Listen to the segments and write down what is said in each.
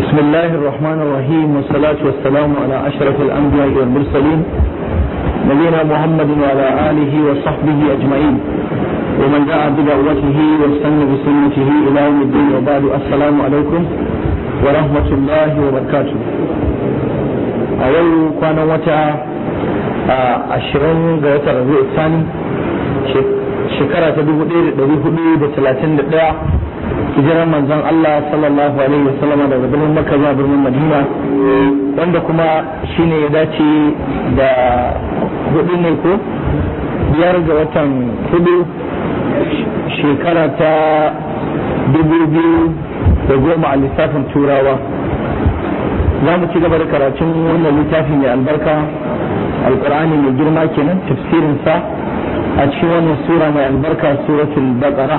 بسم الله الرحمن الرحيم والصلاة والسلام على أشرف الأنبياء والمرسلين نبينا محمد وعلى آله وصحبه أجمعين ومن دعا بدعوته واستنى بسنته إلى يوم الدين وبعد السلام عليكم ورحمة الله وبركاته أول كان وتا ashirin ga watan rabi'u sani shekara ta dubu ɗaya da ɗari hudu da talatin da ɗaya hijirar manzon Allah sallallahu alaihi wasallama daga birnin Makka zuwa birnin Madina wanda kuma shine ya dace da hudu ne ko biyar ga watan hudu shekara ta dubu biyu da goma a lissafin turawa za mu ci gaba da karatun wannan littafi mai albarka alkur'ani mai girma kenan tafsirinsa a cikin wannan sura mai albarka suratul baqara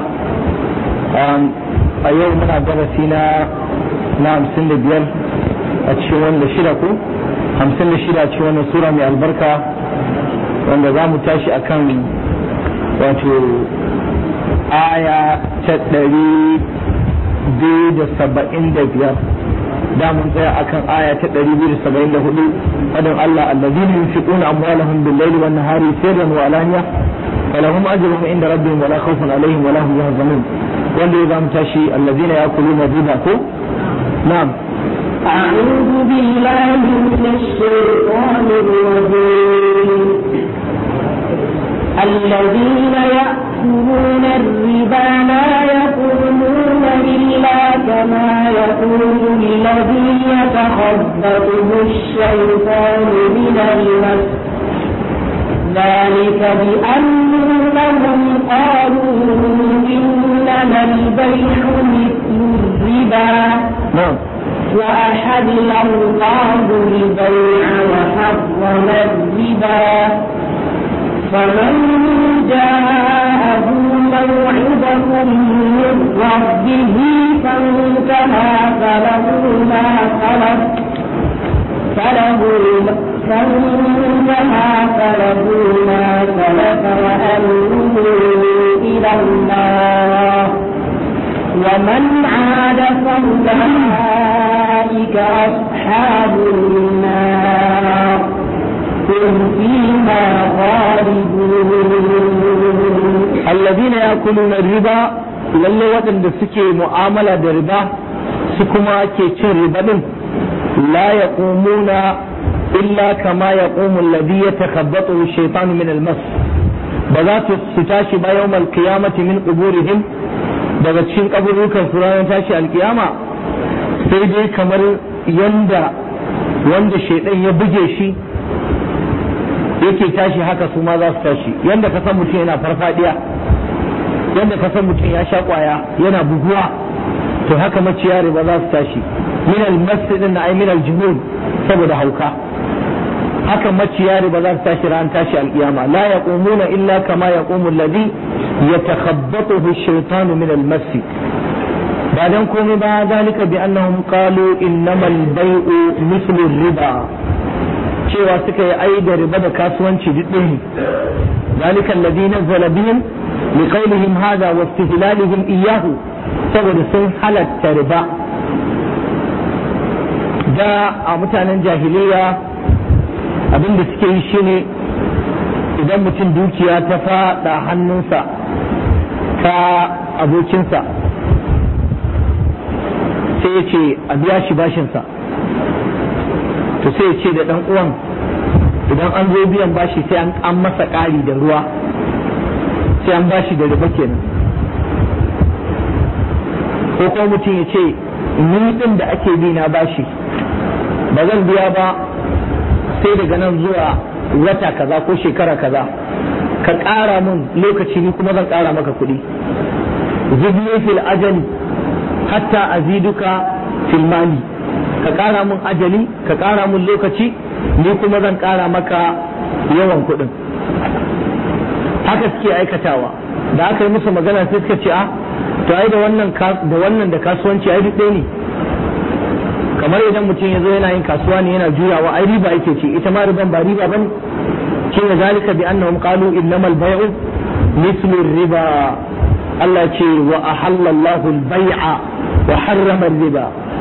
a yau muna darasi na na hamsin da biyar a cikin wanda shida ko hamsin da shida a cikin wannan sura mai albarka wanda za mu tashi akan wato aya ta ɗari biyu da saba'in da biyar da mun tsaya akan aya ta ɗari biyu da saba'in da hudu fadin Allah allazina yunfiquna amwalahum bil-laili wan-nahari sirran wa alaniya فلهم أجرهم عند ربهم ولا خوف عليهم ولا هم يحزنون wanda ya zamu tashi allazina yakuluna riba ko na'am أعوذ بالله من الشيطان الرجيم الذين يأكلون الربا لا يقومون إلا كما يقول الذي يتخبطه الشيطان من المس ذلك بأنهم قالوا إنما البيع مثل الربا نعم وأحل الله البيع وحرم الربا فمن جاءه موعظة من ربه فانتهى فله ما سلف فله فانتهى فله ما سلف وأمره إلى الله ومن عاد فأولئك أصحاب النار هم فيها خالدون الذين يأكلون الربا lalle waɗanda suke mu'amala da riba su kuma ke cin riba din la yaqumuna illa kama yaqumu alladhi yatakhabbathu ash-shaytanu min al-mas ba za su tashi ba yawmal qiyamati min quburihim daga cikin kaburukan su ranar tashi alkiyama sai dai kamar yanda wanda shaidan ya buge shi yake tashi haka su ma za su tashi yanda ka san mutum yana farfadiya yanda ka san mutum ya sha kwaya yana buguwa to haka maciya riba za su tashi min al-masjid na ay min al-junun saboda hauka haka maciya riba za su tashi ran tashi alkiyama la yaqumuna illa kama yaqumu alladhi yatakhabbathu ash-shaytanu min al-masjid ba dan komai ba zalika bi annahum qalu innamal bay'u mithlu riba cewa suka yi ai da riba da kasuwanci duk ɗaya zalika alladhi nazzala bihim liqawlihim hadha wa istihlalihim iyyahu saboda sun halatta riba da a mutanen jahiliya abin da suke yi shine idan mutum dukiya ta faɗa hannunsa ta abokinsa sai ya ce a biya shi bashinsa to sai ya ce da ɗan uwan idan an zo biyan bashi sai an masa ƙari da ruwa sai an bashi da riba kenan ko kuma mutum ya ce ni ɗin da ake bi na bashi ba zan biya ba sai daga nan zuwa wata kaza ko shekara kaza ka ƙara mun lokaci ni kuma zan ƙara maka kuɗi zidni fil ajali hatta aziduka fil mali ka ƙara mun ajali ka ƙara mun lokaci ni kuma zan ƙara maka yawan kuɗin haka suke aikatawa da aka yi musu magana sai suka ce a to ai da wannan da wannan da kasuwanci ai duk ɗaya ne kamar idan mutum ya zo yana yin kasuwa ne yana juyawa ai riba yake ce ita ma riban ba riba bane shi ne zalika bi annahum qalu innamal bay'u mithlu riba Allah ce wa ahallallahu al-bai'a wa harrama riba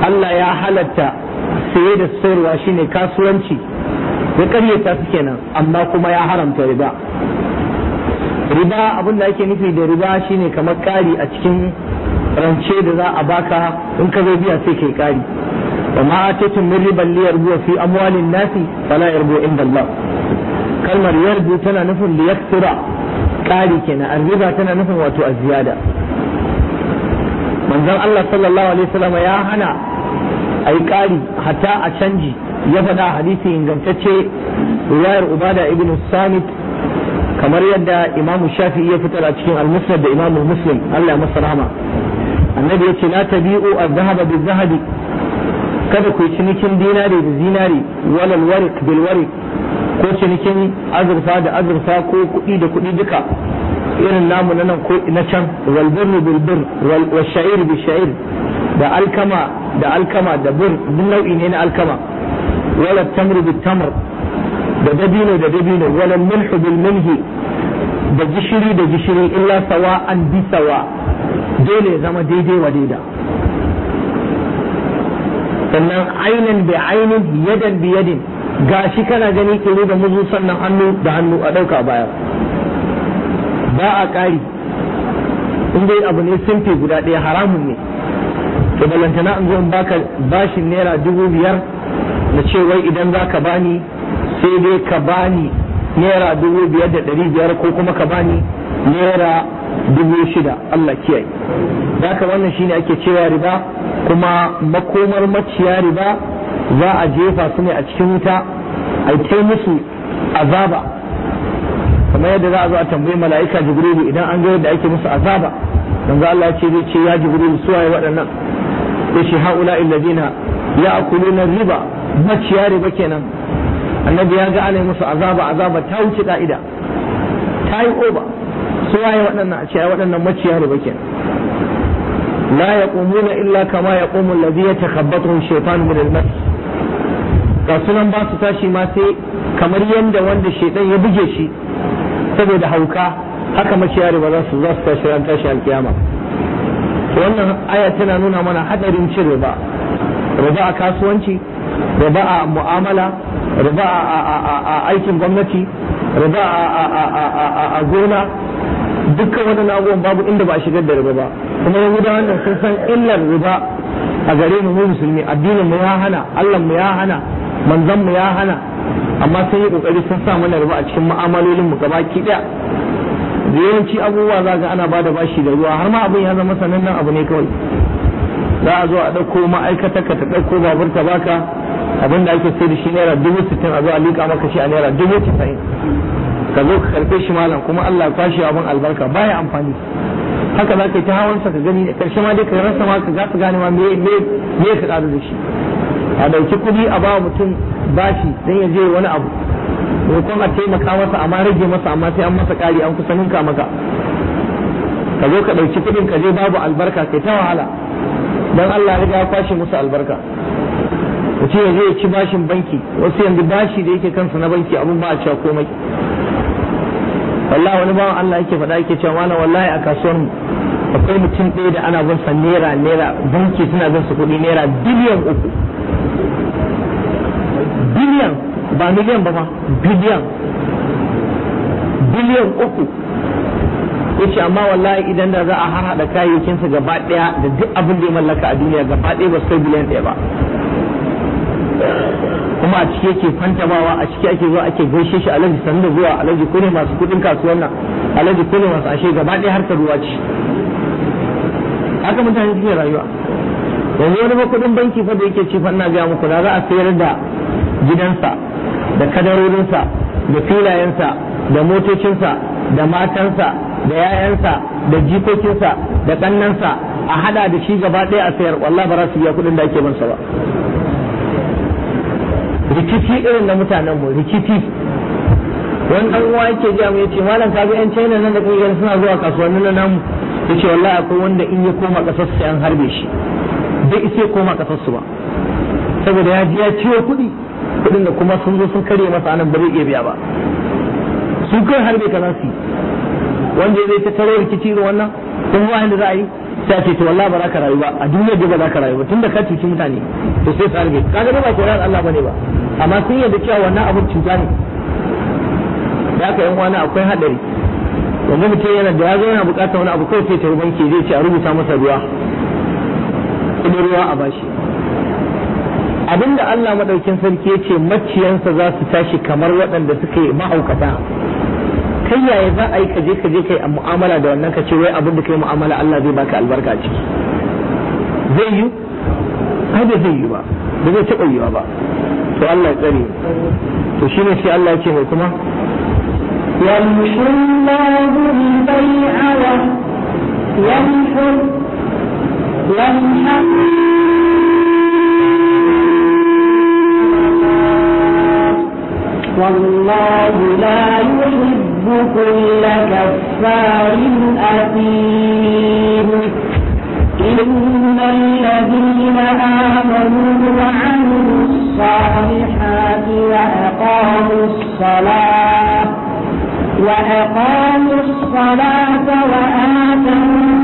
Allah ya halatta saye da sayarwa shine kasuwanci ya karyata su kenan amma kuma ya haramta riba riba abin da ake nufi da riba shine kamar ƙari a cikin rance da za a baka in ka zo biya sai kai ƙari wa ma ataytum min riban li yarbu fi amwalin nasi fala yarbu inda Allah kalmar yarbu tana nufin li yaksura ƙari kenan arriba tana nufin wato aziyada manzon Allah sallallahu alaihi wasallam ya hana ai ƙari hatta a canji ya faɗa hadisi ingantacce riwayar ubada ibn samit kamar yadda imamu shafi'i ya fitar a cikin al-musnad da imamu muslim Allah ya masa rahama annabi ya ce la tabi'u az-zahaba bil-zahabi kada ku yi cinikin dinari da zinari walal warik bil warik ko cinikin azurfa da azurfa ko kuɗi da kuɗi duka irin namu na nan ko na can wal birru bil bir wal sha'ir bil sha'ir da alkama da alkama da bir duk nau'i ne na alkama wala tamru bil tamr da dabino da dabino wala milhu bil milhi da gishiri da gishiri illa sawa an bi sawa dole ya zama daidai wa daida sannan ainin bi ainin yadan bi yadin gashi kana gani kiri da muzu sannan hannu da hannu a ɗauka baya ba a ƙari in dai abu ne simfi guda ɗaya haramun ne to balantana in zo in baka bashin naira dubu biyar da ce wai idan za ka bani sai dai ka bani naira dubu biyar da ɗari biyar ko kuma ka bani naira dubu shida Allah kiyaye da ka wannan shine ake cewa riba kuma makomar maciya riba za a jefa su ne a cikin wuta a ta musu azaba kamar yadda za a zo a tambayi mala'ika jibrilu idan an ga yadda ake musu azaba manzo Allah ya ce zai ce ya jibrilu su waye waɗannan yace haula alladina ya'kuluna riba maciya riba kenan annabi ya ga ana musu azaba azaba ta wuce ka'ida ta yi oba su waye waɗannan a ce waɗannan maciya riba kenan لا يقومون إلا كما يقوم الذي يتخبطه الشيطان من المس sunan ba su tashi ma sai kamar yadda wanda shaitan ya buge shi saboda hauka haka maciyari ba za su za su tashi ran tashi alkiyama wannan aya tana nuna mana hadarin cin riba riba a kasuwanci riba a mu'amala riba a aikin gwamnati riba a gona dukkan waɗannan abubuwan babu inda ba a shigar da riba ba kuma yahudawan nan sun san illar riba a gare mu mu musulmi addinin mu ya hana Allah mu ya hana manzon mu ya hana amma sun yi kokari sun sa mana riba a cikin mu'amalolin mu gabaki daya da yawanci abubuwa za ga ana bada bashi da ruwa har ma abin ya zama sanannen abu ne kawai za a zo a ɗauko ma'aikatar ka ta ɗauko babur ta baka abin da ake sai da shi naira dubu sittin a zo a liƙa maka shi a naira dubu casa'in ka zo ka karɓe shi malam kuma Allah ya kwashe abin albarka baya amfani haka za ka yi ta hawansa ka gani da karshe ma dai ka rasa ma ka za ka gane ma me me me ka ƙaru da shi a ɗauki kuɗi a ba mutum bashi dan ya je wani abu maimakon a taimaka masa amma rage masa amma sai an masa ƙari an kusa ninka maka ka zo ka ɗauki kuɗin ka je babu albarka kai ta wahala dan Allah ya ya kwashe musu albarka mutum ya je ya ci bashin banki wasu yanzu bashi da yake kansa na banki abun ba a cewa komai wallahi wani bawan Allah yake faɗa yake cewa malam wallahi a kasuwar mu akwai mutum ɗaya da ana bin sa naira naira banki suna bin su kuɗi naira biliyan uku biliyan ba miliyan ba ma biliyan biliyan uku yace amma wallahi idan da za a harhaɗa kayayyakinsa gaba ɗaya da duk abin da ya mallaka a duniya gaba ɗaya ba su kai biliyan ɗaya ba kuma a ciki yake fantamawa a ciki ake zuwa ake gaishe shi alaji sanda zuwa alaji kune masu kudin kasuwan nan alaji kune masu ashe gaba ɗaya harkar ruwa ce haka mutane suke rayuwa yanzu wani ba kudin banki fa da yake ci fa ina ga muku da za a sayar da gidansa da kadarorinsa da filayensa da motocinsa da matansa da yayansa da jikokinsa da kannansa a hada da shi gaba ɗaya a sayar wallahi ba za su biya kudin da ake bansa ba rikici irin na mutanen mu rikici wani dan uwa yake ji mu yace malam ka ga yan China nan da kai gani suna zuwa kasuwannin nan namu yace wallahi akwai wanda in ya koma kasar sai an harbe shi bai isa koma kasar su ba saboda ya ji ya ciwo kuɗi kuɗin da kuma sun zo sun karye masa anan ba zai iya biya ba su kai harbe ka za su yi wanda zai ta tare rikici da wannan kuma ba da za a yi sai a ce to wallahi ba za ka rayu ba a duniya da ba za ka rayu ba tunda ka cuci mutane to sai su harbe kaga ba shari'ar Allah bane ba amma sun yarda cewa wannan abin cuta ne da aka yan wani akwai hadari wanda mutum yana da ya zo yana bukatar wani abu kawai sai ta banki zai ce a rubuta masa ruwa kudin ruwa a bashi abinda Allah madaukin sarki ya ce maciyansa za su tashi kamar waɗanda suka yi mahaukata kai yaya za a yi ka je ka je kai mu'amala da wannan ka ce wai abin da kai mu'amala Allah zai baka albarka a ciki zai yi ai da zai yi ba ba zai taɓa yiwa ba to Allah ya tsare to shine sai Allah ya ce mai kuma يمحو الله البيع ويمحو يمحق والله لا يحب كل كفار أثيم إن الذين آمنوا وعملوا الصالحات وأقاموا الصلاة وأقاموا الصلاة وآتوا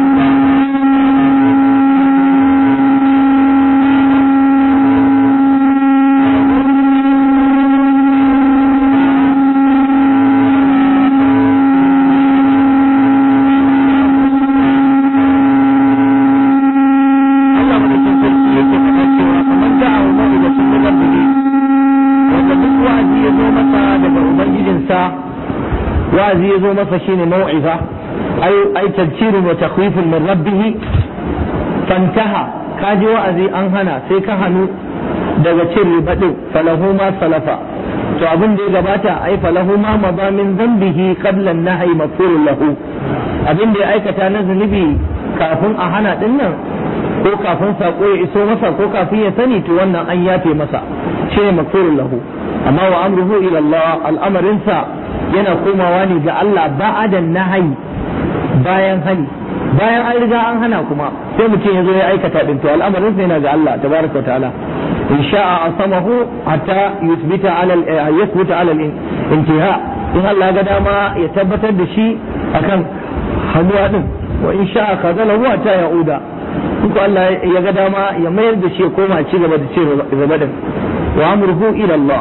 Allah madaukin sarki yake faɗa cewa kamar da'a wa ma'idatun min rabbihi wanda duk wa'azi ya zo masa daga ubangijinsa wa'azi ya zo masa shine mau'iza ay ay tadhkirun wa takhwifun min rabbih fantaha ka ji wa'azi an hana sai ka hanu daga cin riba din falahu ma salafa to abin da ya gabata ai falahu ma madha min dhanbihi qabla an-nahyi mafurun lahu abin da ya aikata na zunubi kafin a hana din nan ko kafin sako ya iso masa ko kafin ya sani to wannan an yafe masa shine mafurun lahu amma wa amruhu ila Allah al'amarinsa yana komawa ne ga Allah ba'adan nahayi bayan hani bayan an riga an hana kuma sai mutum ya zo ya aikata din to al'amarin sa yana ga Allah tabaraka ta'ala in sha'a asamahu hatta yuthbita ala yuthbita ala intiha in Allah ga dama ya tabbatar da shi akan hannuwa din wa in sha'a kazalahu hatta ya'uda in ko Allah ya ga dama ya mayar da shi ya koma ci gaba da ci gaba din wa amruhu ila Allah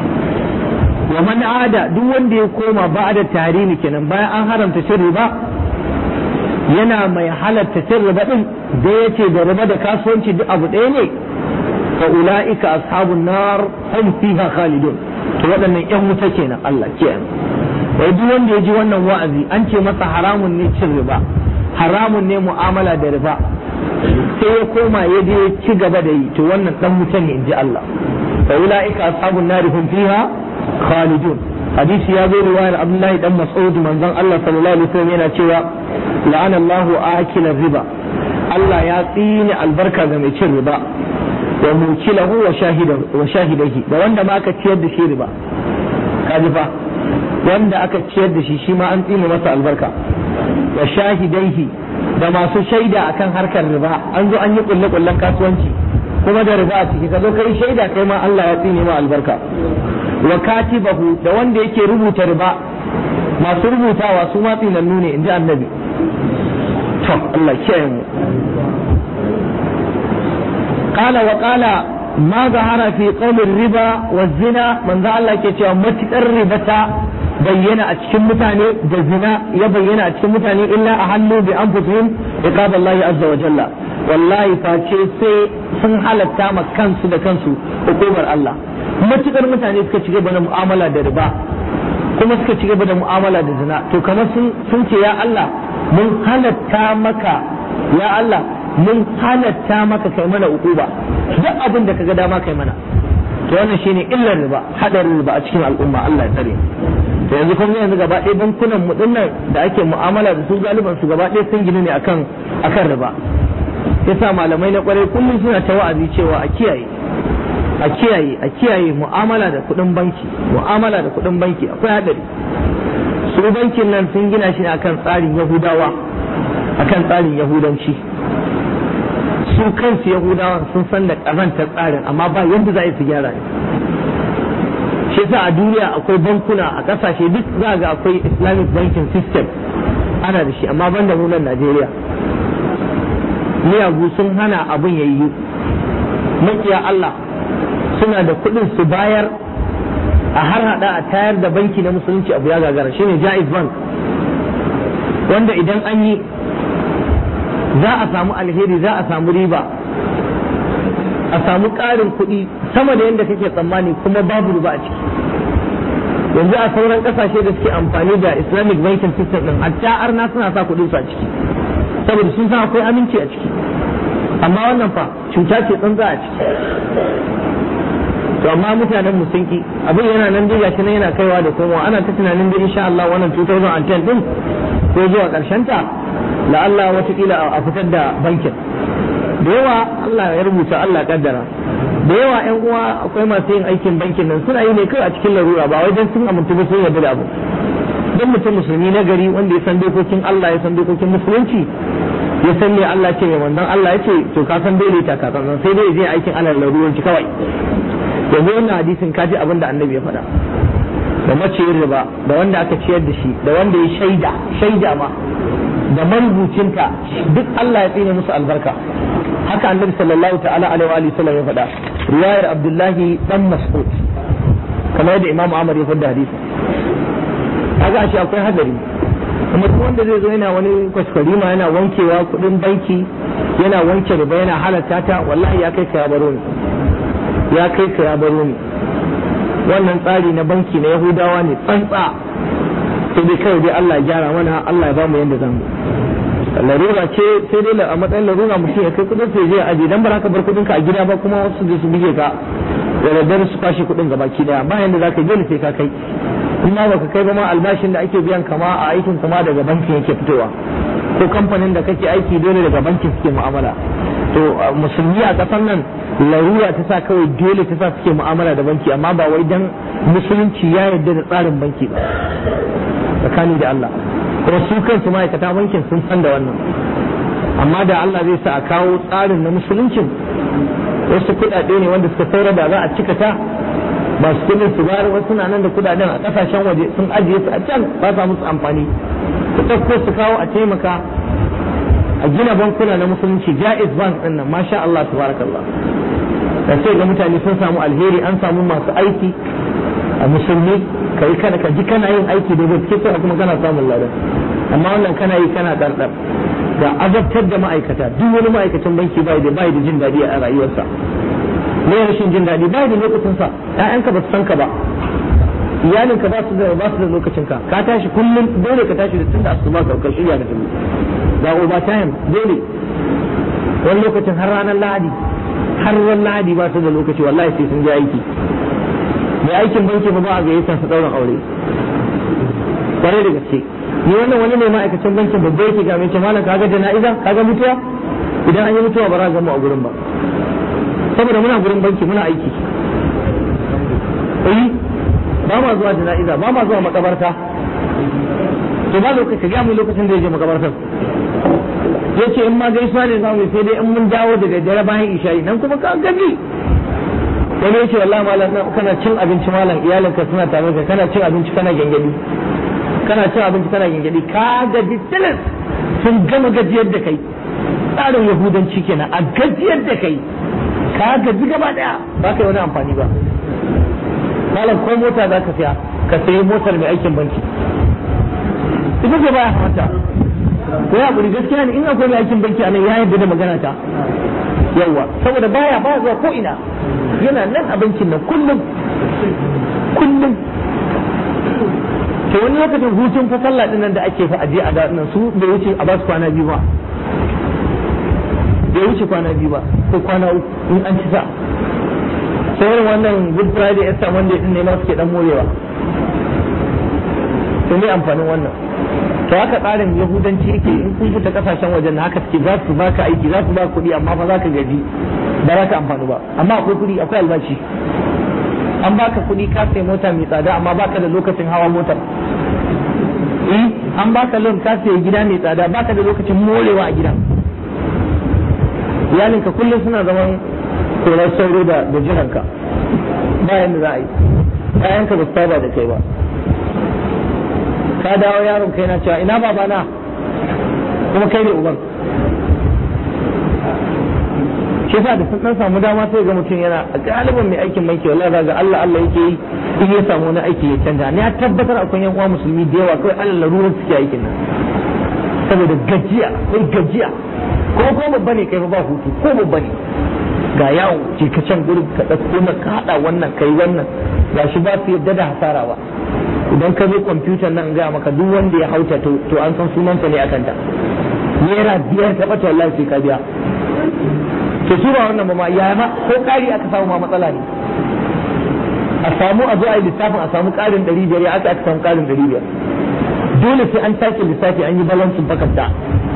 wa man ada duk wanda ya koma ba'da tahrimi kenan bayan an haramta cin riba yana mai halatta cin riba din da yace da riba da kasuwanci duk abu ɗaya ne fa ulaika ashabun nar hum fiha khalidun to waɗannan ƴan wuta kenan Allah kenan wai duk wanda ya ji wannan wa'azi an ce masa haramun ne cin riba haramun ne mu'amala da riba sai ya koma ya je ya ci gaba da yi to wannan dan wuta ne inji Allah fa ulaika ashabun nar hum fiha khalidun hadisi ya zo riwayar Abdullahi dan Mas'ud manzon Allah sallallahu alaihi wasallam yana cewa la'ana Allahu akila riba Allah ya tsine albarka ga mai cin riba wa mukilahu wa shahidahu wa shahidahi da wanda ma aka ciyar da shi riba kaji fa wanda aka ciyar da shi shi ma an tsine masa albarka wa shahidaihi da masu shaida akan harkar riba an zo an yi kulle kullen kasuwanci kuma da riba a ciki ka zo kai shaida kai ma Allah ya tsine ma albarka wa katibahu da wanda yake rubuta riba masu rubutawa su ma tsinannu ne inji annabi to Allah kiyaye mu qala wa qala ma zahara fi qawli riba wa zina manzo Allah ke cewa matukar ribata bayyana a cikin mutane da zina ya bayyana a cikin mutane illa a hannu bi anfusihim iqaballahi azza wa jalla wallahi face sai sun halatta ma kansu da kansu hukumar Allah matukar mutane suka ci gaba da mu'amala da riba kuma suka ci gaba da mu'amala da zina to kamar sun ce ya Allah mun halatta maka ya Allah mun halatta maka kai mana ukuba duk abin da kaga dama kai mana to wannan shine illar riba hadarin riba a cikin al'umma Allah ya tsare to yanzu kun ga yanzu gaba ɗaya bankunan mu dinnan da ake mu'amala da su galiban su gaba ɗaya sun ginu ne akan akan riba yasa malamai na kwarai kullum suna ta wa'azi cewa a kiyaye a kiyaye a kiyaye mu'amala da kuɗin banki mu'amala da kuɗin banki akwai hadari su bankin nan sun gina shi ne akan tsarin yahudawa akan tsarin yahudanci su kansu yahudawa sun san da ƙazantar tsarin amma ba yadda za a yi su gyara ne shi yasa a duniya akwai bankuna a ƙasashe duk za ga akwai islamic banking system ana da shi amma ban da mu nan najeriya miyagu sun hana abin ya yi makiya Allah suna da kuɗin su bayar a har hada a tayar da banki na musulunci abu ya gagara shine jaiz bank wanda idan an yi za a samu alheri za a samu riba a samu ƙarin kuɗi sama da yadda kake tsammani kuma babu riba a ciki yanzu a sauran ƙasashe da suke amfani da islamic banking system din hatta arna suna sa kuɗin su a ciki saboda sun san akwai aminci a ciki amma wannan fa cuta ce tsantsa a ciki to amma mutanen mu sun ki abin yana nan dai gashi nan yana kaiwa da komowa ana ta tunanin da insha Allah wannan 2010 din ko zuwa karshen ta la Allah watakila a fitar da bankin da yawa Allah ya rubuta Allah kaddara da yawa yan uwa akwai masu yin aikin bankin nan suna yi ne kai a cikin larura ba wai dan sun amintu ba sun yarda da abu dan mutum musulmi na gari wanda ya san dokokin Allah ya san dokokin musulunci ya san me Allah ce mai manzon Allah ya ce to ka san dole ta ka san sai dai je aikin Allah laruranci kawai yanzu wannan hadisin kaji abin da annabi ya faɗa da maciyin riba da wanda aka ciyar da shi da wanda ya shaida shaida ma da marubucinta duk Allah ya tsine musu albarka haka annabi sallallahu ta'ala alaihi wa sallam ya faɗa riwayar Abdullahi dan Mas'ud kamar yadda Imam Ahmad ya faɗa hadisin kaga shi akwai hadari kuma duk wanda zai zo yana wani kwaskwarima yana wankewa kuɗin banki yana wanke riba yana halatta ta wallahi ya kai ka ya baro ni ya kai ka ya baro ni wannan tsari na banki na yahudawa ne tsantsa sai dai kawai dai Allah ya gyara mana Allah ya ba mu yanda zamu larura ce sai dai a matsayin larura mutum ya kai kudin sai zai aje dan ba ka bar kudin ka a gida ba kuma wasu je su bige ka da daddare su kwashe kudin gaba ki daya ba yanda zaka je sai ka kai kuma baka kai ba ma albashin da ake biyan kama a aikin kama daga bankin yake fitowa ko kamfanin da kake aiki dole daga bankin suke mu'amala to musulmi a kasar nan larura ta sa kawai dole ta sa suke mu'amala da banki amma ba wai dan musulunci ya yarda da tsarin banki ba tsakani da Allah kuma su kansu ma'aikata bankin sun san da wannan amma da Allah zai sa a kawo tsarin na musuluncin wasu kuɗaɗe ne wanda suka saura da za a cika ta ba su kudin su bayar wasu na nan da kudaden a kasashen waje sun ajiye su a can ba sa musu amfani su ɗauko su kawo a taimaka a gina bankuna na musulunci jaiz bank din nan masha Allah tabarakallah da sai ga mutane sun samu alheri an samu masu aiki a musulmi kai kana ka ji kana yin aiki da gaske sai kuma kana samun ladan amma wannan kana yi kana dardar ga azabtar da ma'aikata duk wani ma'aikacin banki bai da bai da jin daɗi a rayuwarsa me rashin jin daɗi bai da lokacin sa ƴaƴanka ba su san ka ba iyalinka ba su da ba su da lokacin ka ka tashi kullum dole ka tashi da tunda asuba ka ka shirya ka tafi ga overtime dole wani lokacin har ranar lahadi har ran lahadi ba su da lokaci wallahi sai sun je aiki mai aikin banki ba a gayyata su ɗaurin aure kwarai da gaske ni wannan wani mai ma'aikacin bankin babba yake ga mai malam kaga jana'iza kaga mutuwa idan an yi mutuwa ba za ga mu a gurin ba saboda muna gurin banki muna aiki eh ba ma zuwa jana'iza ba ma zuwa makabarta to ba lokaci ga mu lokacin da ya je makabartar yace in ma gaisuwa ne za mu sai dai in mun dawo da daddare bayan isha'i nan kuma ka gaji wani yace wallahi malam kana cin abinci malam iyalinka suna tare ka kana cin abinci kana gengedi kana cin abinci kana gengedi ka gaji tilis sun gama gajiyar da kai tsarin yahudanci kenan a gajiyar da kai ka gaji gaba daya ba ka yi wani amfani ba malam ko mota za ka siya ka sayi motar mai aikin banki ita ce baya hamata ko ya buri gaskiya ne in akwai mai aikin banki a nan ya yarda da magana ta yawa saboda baya baya zuwa ko ina yana nan a bankin nan kullum kullum to wani lokacin hutun fa sallah din nan da ake fa aje a nan su bai wuce a basu kwana biyu ba bai wuce kwana biyu ba ko kwana uku in an ci sa sai wannan good friday easter monday din ne ma suke dan morewa to me amfanin wannan to haka tsarin yahudanci yake in kun fita kasashen wajen na haka suke za su baka aiki za su baka kuɗi amma fa za ka gaji ba za ka amfani ba amma akwai kuɗi akwai albashi an baka kuɗi ka sai mota mai tsada amma baka da lokacin hawa motar an baka loan ka sai gida mai tsada baka da lokacin morewa a gidan iyalinka kullum suna zaman korar sauro da da jiranka bayan da za a yi ƴaƴanka ba su saba da kai ba ka dawo yaron kai na cewa ina babana kuma kai ne uban yasa da sun dan samu dama sai ga mutum yana a galibin mai aikin banki wallahi ga Allah Allah yake yi in ya samu wani aiki ya canja ne ya tabbatar akwai yan uwa musulmi da yawa kawai Allah larurar suke aikin nan saboda gajiya kai gajiya ko ko babba ne kai ba hutu ko babba ne ga yawo je ka can gurin ka ɗauko na ka haɗa wannan kai wannan ga shi ba su yadda da hasara ba idan ka zo kwamfutar nan ga maka duk wanda ya hauta to to an san sunansa ne akan ta naira biyar ta ɓata wallahi sai ka biya to su ba wannan ba ma ya ma ko ƙari aka samu ma matsala ne a samu a zo a yi lissafin a samu ƙarin ɗari biyar ya aka aka samu ƙarin ɗari biyar dole sai an sake lissafi an yi balansin bakanta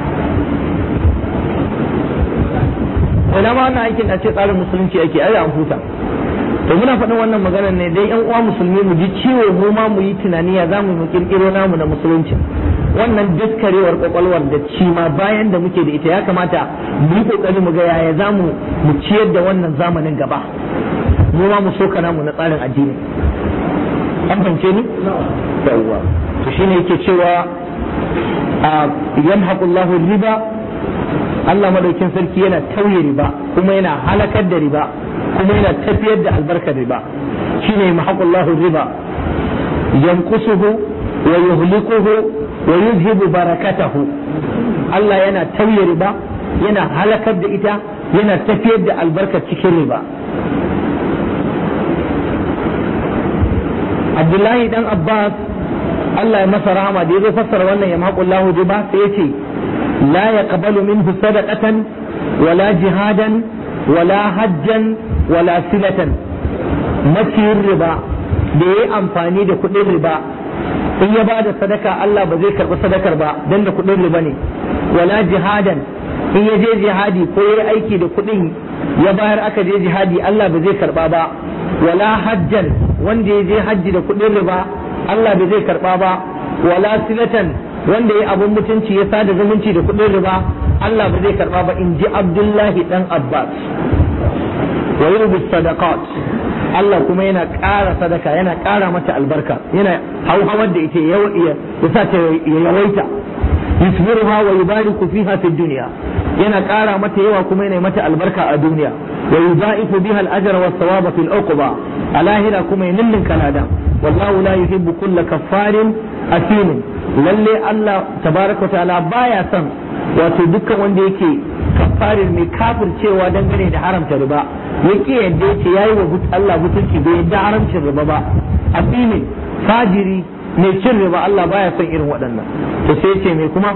ina ma wannan aikin a ce tsarin musulunci ake ai an huta to muna faɗin wannan maganar ne dai yan uwa musulmi mu ji ciwo mu ma mu yi tunani ya zamu mu kirkiro namu na musulunci wannan daskarewar kwakwalwar da ci ma bayan da muke da ita ya kamata mu yi kokari mu ga yaya zamu mu ciyar da wannan zamanin gaba mu ma mu soka namu na tsarin addini an fahimce ni yawwa to shine yake cewa a yamhaqullahu riba Allah madaukin sarki yana tauye riba kuma yana halakar da riba kuma yana tafiyar da albarkar riba shine mahaqullahu riba yanqusuhu wa yuhlikuhu wa yuzhibu barakatahu Allah yana tauye riba yana halakar da ita yana tafiyar da albarkar cikin riba Abdullahi dan Abbas Allah ya masa rahama da ya zo fassara wannan ya mahaqullahu riba sai ya ce لا يقبل منه صدقة ولا جهادا ولا حجا ولا صلة mafi riba da ya yi amfani da kuɗin riba in ya ba da sadaka Allah ba zai karɓi sadakar ba don da kuɗin riba ne wala jihadan in ya je jihadi ko ya yi aiki da kuɗin ya bayar aka je jihadi Allah ba zai karɓa ba wala hajjan wanda ya je hajji da kuɗin riba Allah ba zai karɓa ba wala silatan wanda ya abun mutunci ya sada zumunci da kuɗin riba Allah ba zai karba ba in ji Abdullahi dan Abbas wa yurbi sadaqat Allah kuma yana ƙara sadaka yana ƙara mata albarka yana hauhawar da ita ya sa ta yawaita yusmiruha wa yubariku fiha fi dunya yana ƙara mata yawa kuma yana mata albarka a duniya wa yudaifu biha al-ajra was thawaba fil uqba a lahira kuma ya nillin kalada wallahu la yuhibbu kulla kaffarin asimin lalle Allah tabaraka ta'ala baya son wato dukkan wanda yake kafarin mai kafircewa dangane da haramta riba yake yadda yace yayi wa Allah mutunci bai yadda haramcin riba ba asimin fajiri mai cin riba Allah baya son irin waɗannan to sai yace mai kuma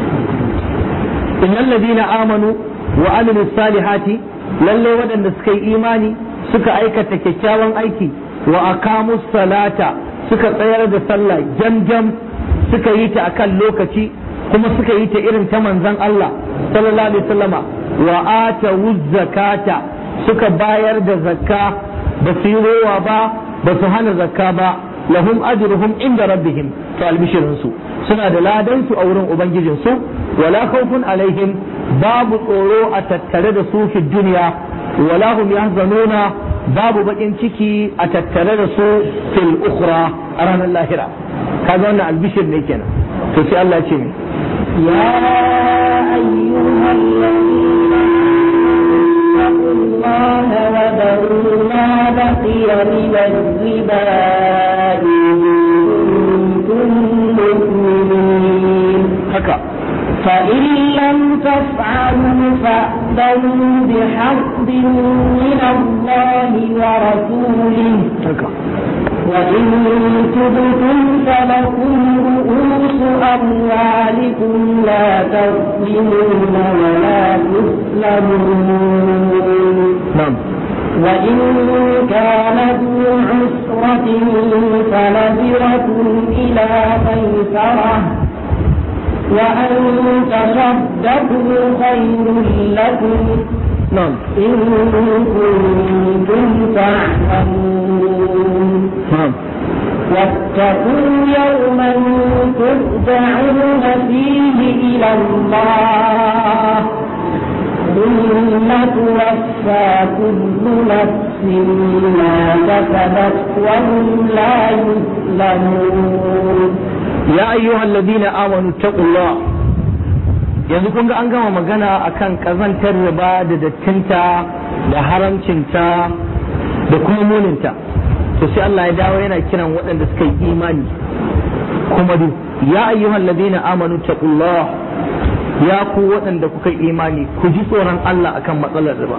innal ladina amanu wa amilus salihati lalle waɗanda suka yi imani suka aikata kyakkyawan aiki wa aqamus salata suka tsayar da sallah jam-jam suka yi ta akan lokaci kuma suka yi ta irin ta manzon Allah sallallahu alaihi wasallama wa atawu zakata suka bayar da zakka ba su yi rowa ba ba su hana zakka ba lahum ajruhum inda rabbihim to albishirin su suna da ladan su a wurin ubangijin su wala khawfun alaihim babu tsoro a tattare da su fi duniya wala hum yahzanuna babu bakin ciki a tattare da su fil ukhra a ranar lahira kaga wannan albishir ne kenan to sai Allah ya ce mi يا أيها الذين اتقوا الله وذروا ما بقي من الربا إن كنتم مؤمنين haka فإن لم تفعلوا فأذنوا بحرب من الله ورسوله haka وإن تبتم فلكم رؤوس أموالكم لا تظلمون ولا تظلمون na'am وإن كان ذو عسرة فنذرة إلى ميسرة وأن تصدقوا خير لكم na'am إن كنتم تعلمون na'am واتقوا يوما ترجعون فيه إلى الله ثم توفى كل نفس ما كسبت وهم لا يظلمون يا أيها الذين آمنوا اتقوا الله yanzu kun ga an gama magana akan kazantar riba da dattinta da haramcinta da kuma muninta to sai Allah ya dawo yana kiran waɗanda suka yi imani kuma du ya ayyuhal ladina amanu taqullah ya ku waɗanda kuka yi imani ku ji tsoron Allah akan matsalar riba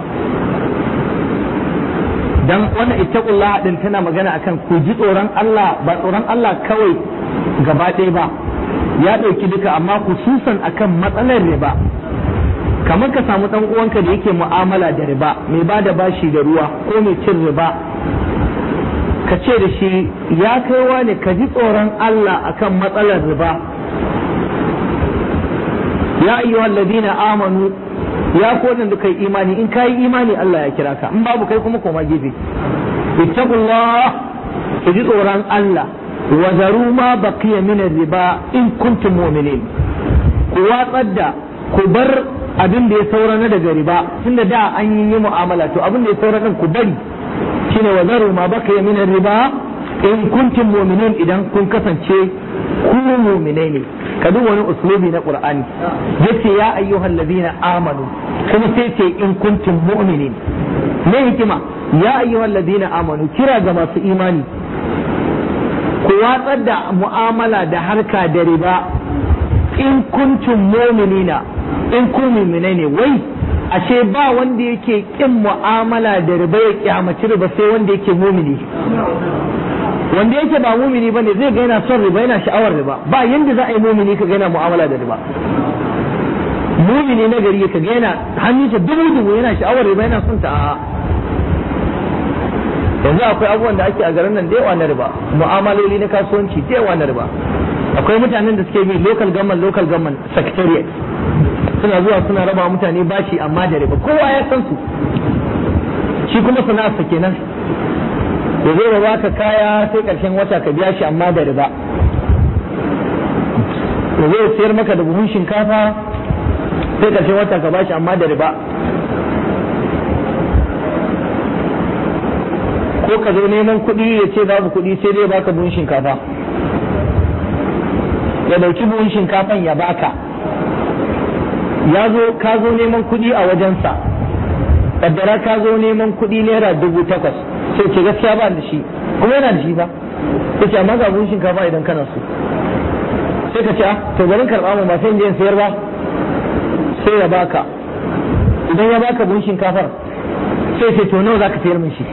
dan wannan ittaqullah din tana magana akan ku ji tsoron Allah ba tsoron Allah kawai gaba ɗaya ba ya ɗauki duka amma kususan akan matsalar riba kamar ka samu ɗan uwanka da yake mu'amala da riba mai ba da bashi da ruwa ko mai cin riba ka ce da shi ya kaiwa ne ka ji tsoron Allah akan matsalar riba ya ayyuhal ladina amanu ya ko da kai imani in kai imani Allah ya kira ka in babu kai kuma koma gefe ittaqullah ku ji tsoron Allah wa zaru ma baqiya min riba in kuntum mu'minin ku watsar da ku bar abin da ya saura na daga riba tunda da an yi mu'amala to abin da ya saura din ku bari shine wa zaru ma baqiya min riba in kuntum mu'minin idan kun kasance ku mu'minai ne ka duk wani uslubi na qur'ani yace ya ayyuhal ladina amanu kuma sai ce in kuntum mu'minin me hikima ya ayyuhal ladina amanu kira ga masu imani ku watsar da mu'amala da harka da riba in kuntum mu'minina in ku mu'minai ne wai ashe ba wanda yake kin mu'amala da riba ya kyamaci riba sai wanda yake mumini wanda yake ba mumini bane zai ga yana son riba yana sha'awar riba ba yanda za a yi mumini ka ga yana mu'amala da riba mumini na gari ka ga yana hannunsa dubu dubu yana sha'awar riba yana son ta a'a yanzu akwai abubuwan da ake a garin nan da yawa na riba mu'amaloli na kasuwanci da yawa na riba akwai mutanen da suke bi local government local government secretariat suna zuwa suna raba mutane bashi amma da riba kowa ya san su shi kuma sana'arsa kenan ya zo da baka kaya sai karshen wata ka biya shi amma da riba ya zo sayar maka da buhun shinkafa sai karshen wata ka bashi amma da riba ko ka zo neman kuɗi ya ce babu kuɗi sai dai baka buhun shinkafa ya dauki buhun shinkafan ya baka ya zo ka zo neman kuɗi a wajensa kaddara ka zo neman kuɗi naira dubu takwas sai ce gaskiya ba da shi kuma yana da shi ba sai ce amma ga buhun shinkafa idan kana so sai ka ce a to bari karɓa mu ba sai in je in sayar ba sai ya baka idan ya baka buhun shinkafar sai ce to nawa zaka sayar min shi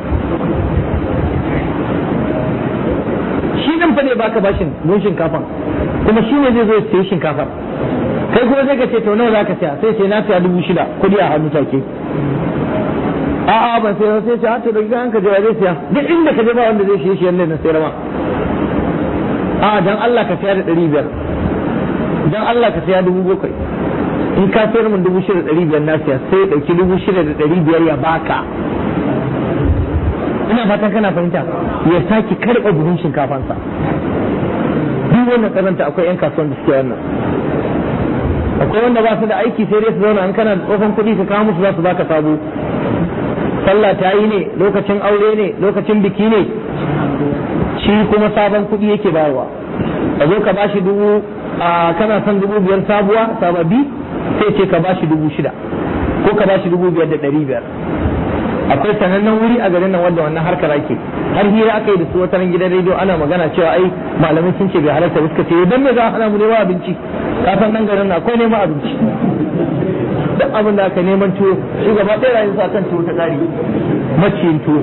shi din fa ne baka bashin buhun shinkafan kuma shi ne zai zo ya sayi shinkafar kai kuma sai ka ce to nawa zaka saya sai ce na saya dubu shida kuɗi a hannu take a'a ban sai sai ce to da gidan ka je zai siya duk inda ka je ba wanda zai siye shi yanda na sayar ma a'a dan Allah ka siya da ɗari biyar dan Allah ka siya dubu bakwai in ka sayar min dubu shida da ɗari biyar na siya sai ya ɗauki dubu shida da ɗari biyar ya baka ina fatan kana fahimta ya sake karɓa buhun shinkafansa duk wannan karanta akwai 'yan kasuwan da suke wannan akwai wanda ba su da aiki sai dai su zauna an kana da tsofan kuɗi ka kawo musu za su baka sabo sallah ta yi ne lokacin aure ne lokacin biki ne shi kuma sabon kuɗi yake bayarwa ka zo ka bashi dubu a kana son dubu biyar sabuwa sababi sai ce ka bashi dubu shida ko ka bashi dubu biyar da ɗari biyar akwai sanannen wuri a garin nan wanda wannan harkar ake har hira aka yi da su wata gidan rediyo ana magana cewa ai malamai sun ce bai halarta ba suka ce dan me za a hana mu neman abinci kafin nan garin na akwai neman abinci duk abin da aka neman tuwo shi gaba ɗaya rayu sa kan tuwo ta ƙari maciyin tuwo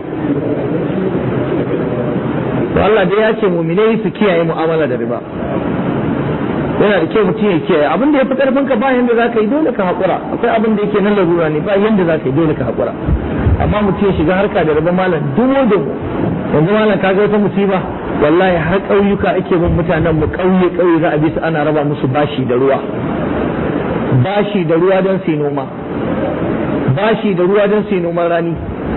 to Allah dai ya ce muminai su kiyaye mu'amala da riba yana da kyau mutum ya kiyaye abin da ya fi karfin ka ba yanda za ka yi dole ka haƙura akwai abin da yake nan larura ne ba yanda za ka yi dole ka haƙura amma mutum ya shiga harka da riba malam dumo da yanzu malam ka ga wata musiba wallahi har ƙauyuka ake bin mutanen mu ƙauye ƙauye za a bi su ana raba musu bashi da ruwa bashi da ruwa don su noma bashi da ruwa don su noman rani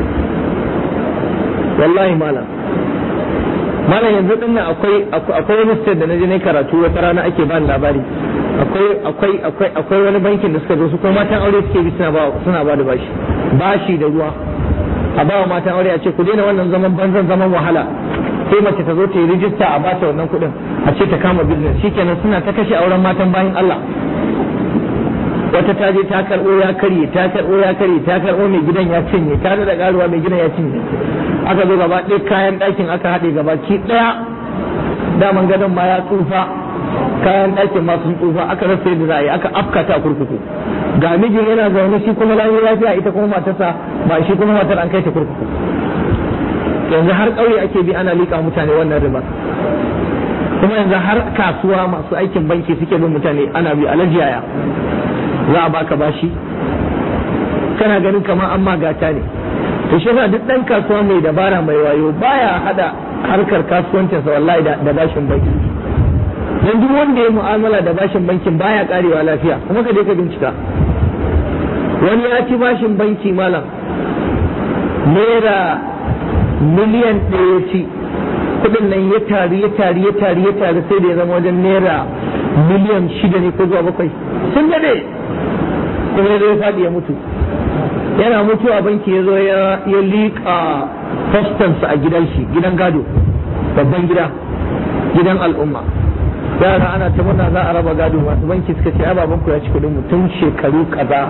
wallahi malam malam yanzu din nan akwai akwai wani state da naje ne karatu wata rana ake bani labari akwai akwai akwai akwai wani bankin da suka zo su kuma matan aure suke bi suna ba suna ba da bashi bashi da ruwa a ba wa matan aure a ce ku daina wannan zaman banzan zaman wahala sai mace ta zo ta yi rijista a bata wannan kuɗin a ce ta kama business shikenan suna ta kashe auren matan bayan Allah wata ta je ta karɓo ya karye ta karɓo ya karye ta karɓo mai gidan ya cinye ta da ƙaruwa mai gidan ya cinye aka zo gaba ɗaya kayan ɗakin aka haɗe gaba ki ɗaya daman gadon ma ya tsufa kayan ɗakin ma sun tsufa aka rasa yadda za a yi aka afkata kurkuku ga mijin yana zaune shi kuma lafiya ita kuma matarsa ba shi kuma matar an kai ta kurkuku yanzu har ƙauye ake bi ana liƙa mutane wannan riba kuma yanzu har kasuwa masu aikin banki suke bin mutane ana bi alaji yaya za a baka bashi kana ganin kamar an ma gata ne to shi yasa duk dan kasuwa mai dabara mai wayo baya hada harkar kasuwancinsa wallahi da bashin banki dan duk wanda ya mu'amala da bashin bankin baya karewa lafiya kuma ka je ka bincika wani ya ci bashin banki malam naira miliyan ɗaya ci kudin nan ya tari ya tari ya tari ya tari sai da ya zama wajen naira miliyan shida ne ko zuwa bakwai sun dade kuma ya zo ya faɗi ya mutu yana mutuwa banki ya zo ya liƙa fastansa a gidan shi gidan gado babban gida gidan al'umma yara ana ta murna za a raba gado masu banki suka ce ababen ku ya ci kuɗin mutum shekaru kaza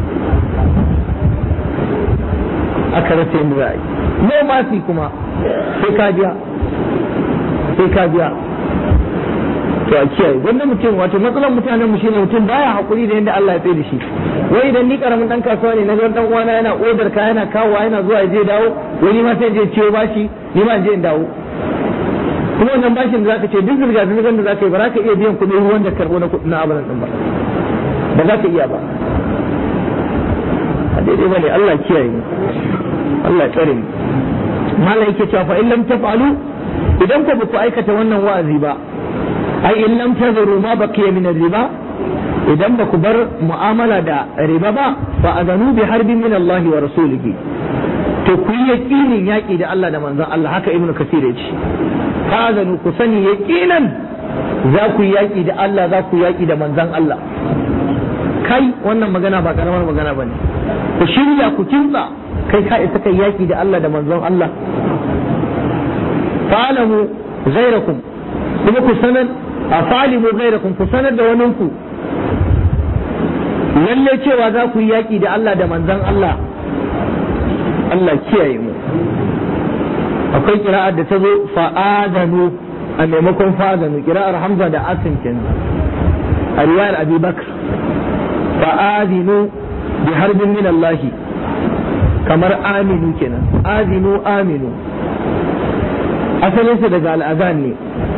aka rasa yadda za a yi no masi kuma sai ka biya sai ka biya to a kiyaye wannan mutum wato matsalar mutanen mu shine mutum baya hakuri da yadda Allah ya tsaye da shi wai idan ni karamin dan kasuwa ne na ga dan uwana yana odar ka yana kawowa yana zuwa ya je dawo wani ma sai je ciwo bashi ni ma je in dawo kuma wannan bashin da zaka ce duk zirga zirgar da zaka yi ba za ka iya biyan kuɗin ruwan da karɓo na kuɗin abalan din ba ba za ka iya ba a daidai bane Allah kiyaye mu Allah tsare mu malai yake cewa fa in lam taf'alu idan ku ba ku aikata wannan wa'azi ba ai in lam tazuru ma baqiya min riba idan ba ku bar mu'amala da riba ba fa azanu bi harbin min Allah wa rasulihi to ku yi yaqinin yaki da Allah da manzon Allah haka ibnu kasir ya ce fa azanu ku sani yaqinan za ku yi yaki da Allah za ku yaki da manzon Allah kai wannan magana ba karamar magana bane ku shirya ku kinsa kai ka isa kai yaki da Allah da manzon Allah fa'alamu ghairakum kuma ku sanar a fa'alimu ghairakum ku sanar da waninku lalle cewa za ku yi yaki da Allah da manzon Allah Allah kiyaye mu akwai kira'ar da ta zo fa'adanu a maimakon fa'adanu kira'ar Hamza da Asim kenan a riwayar Abi Bakr fa'adinu bi harbin min Allah kamar aminu kenan azinu aminu asalinsa daga al'azan ne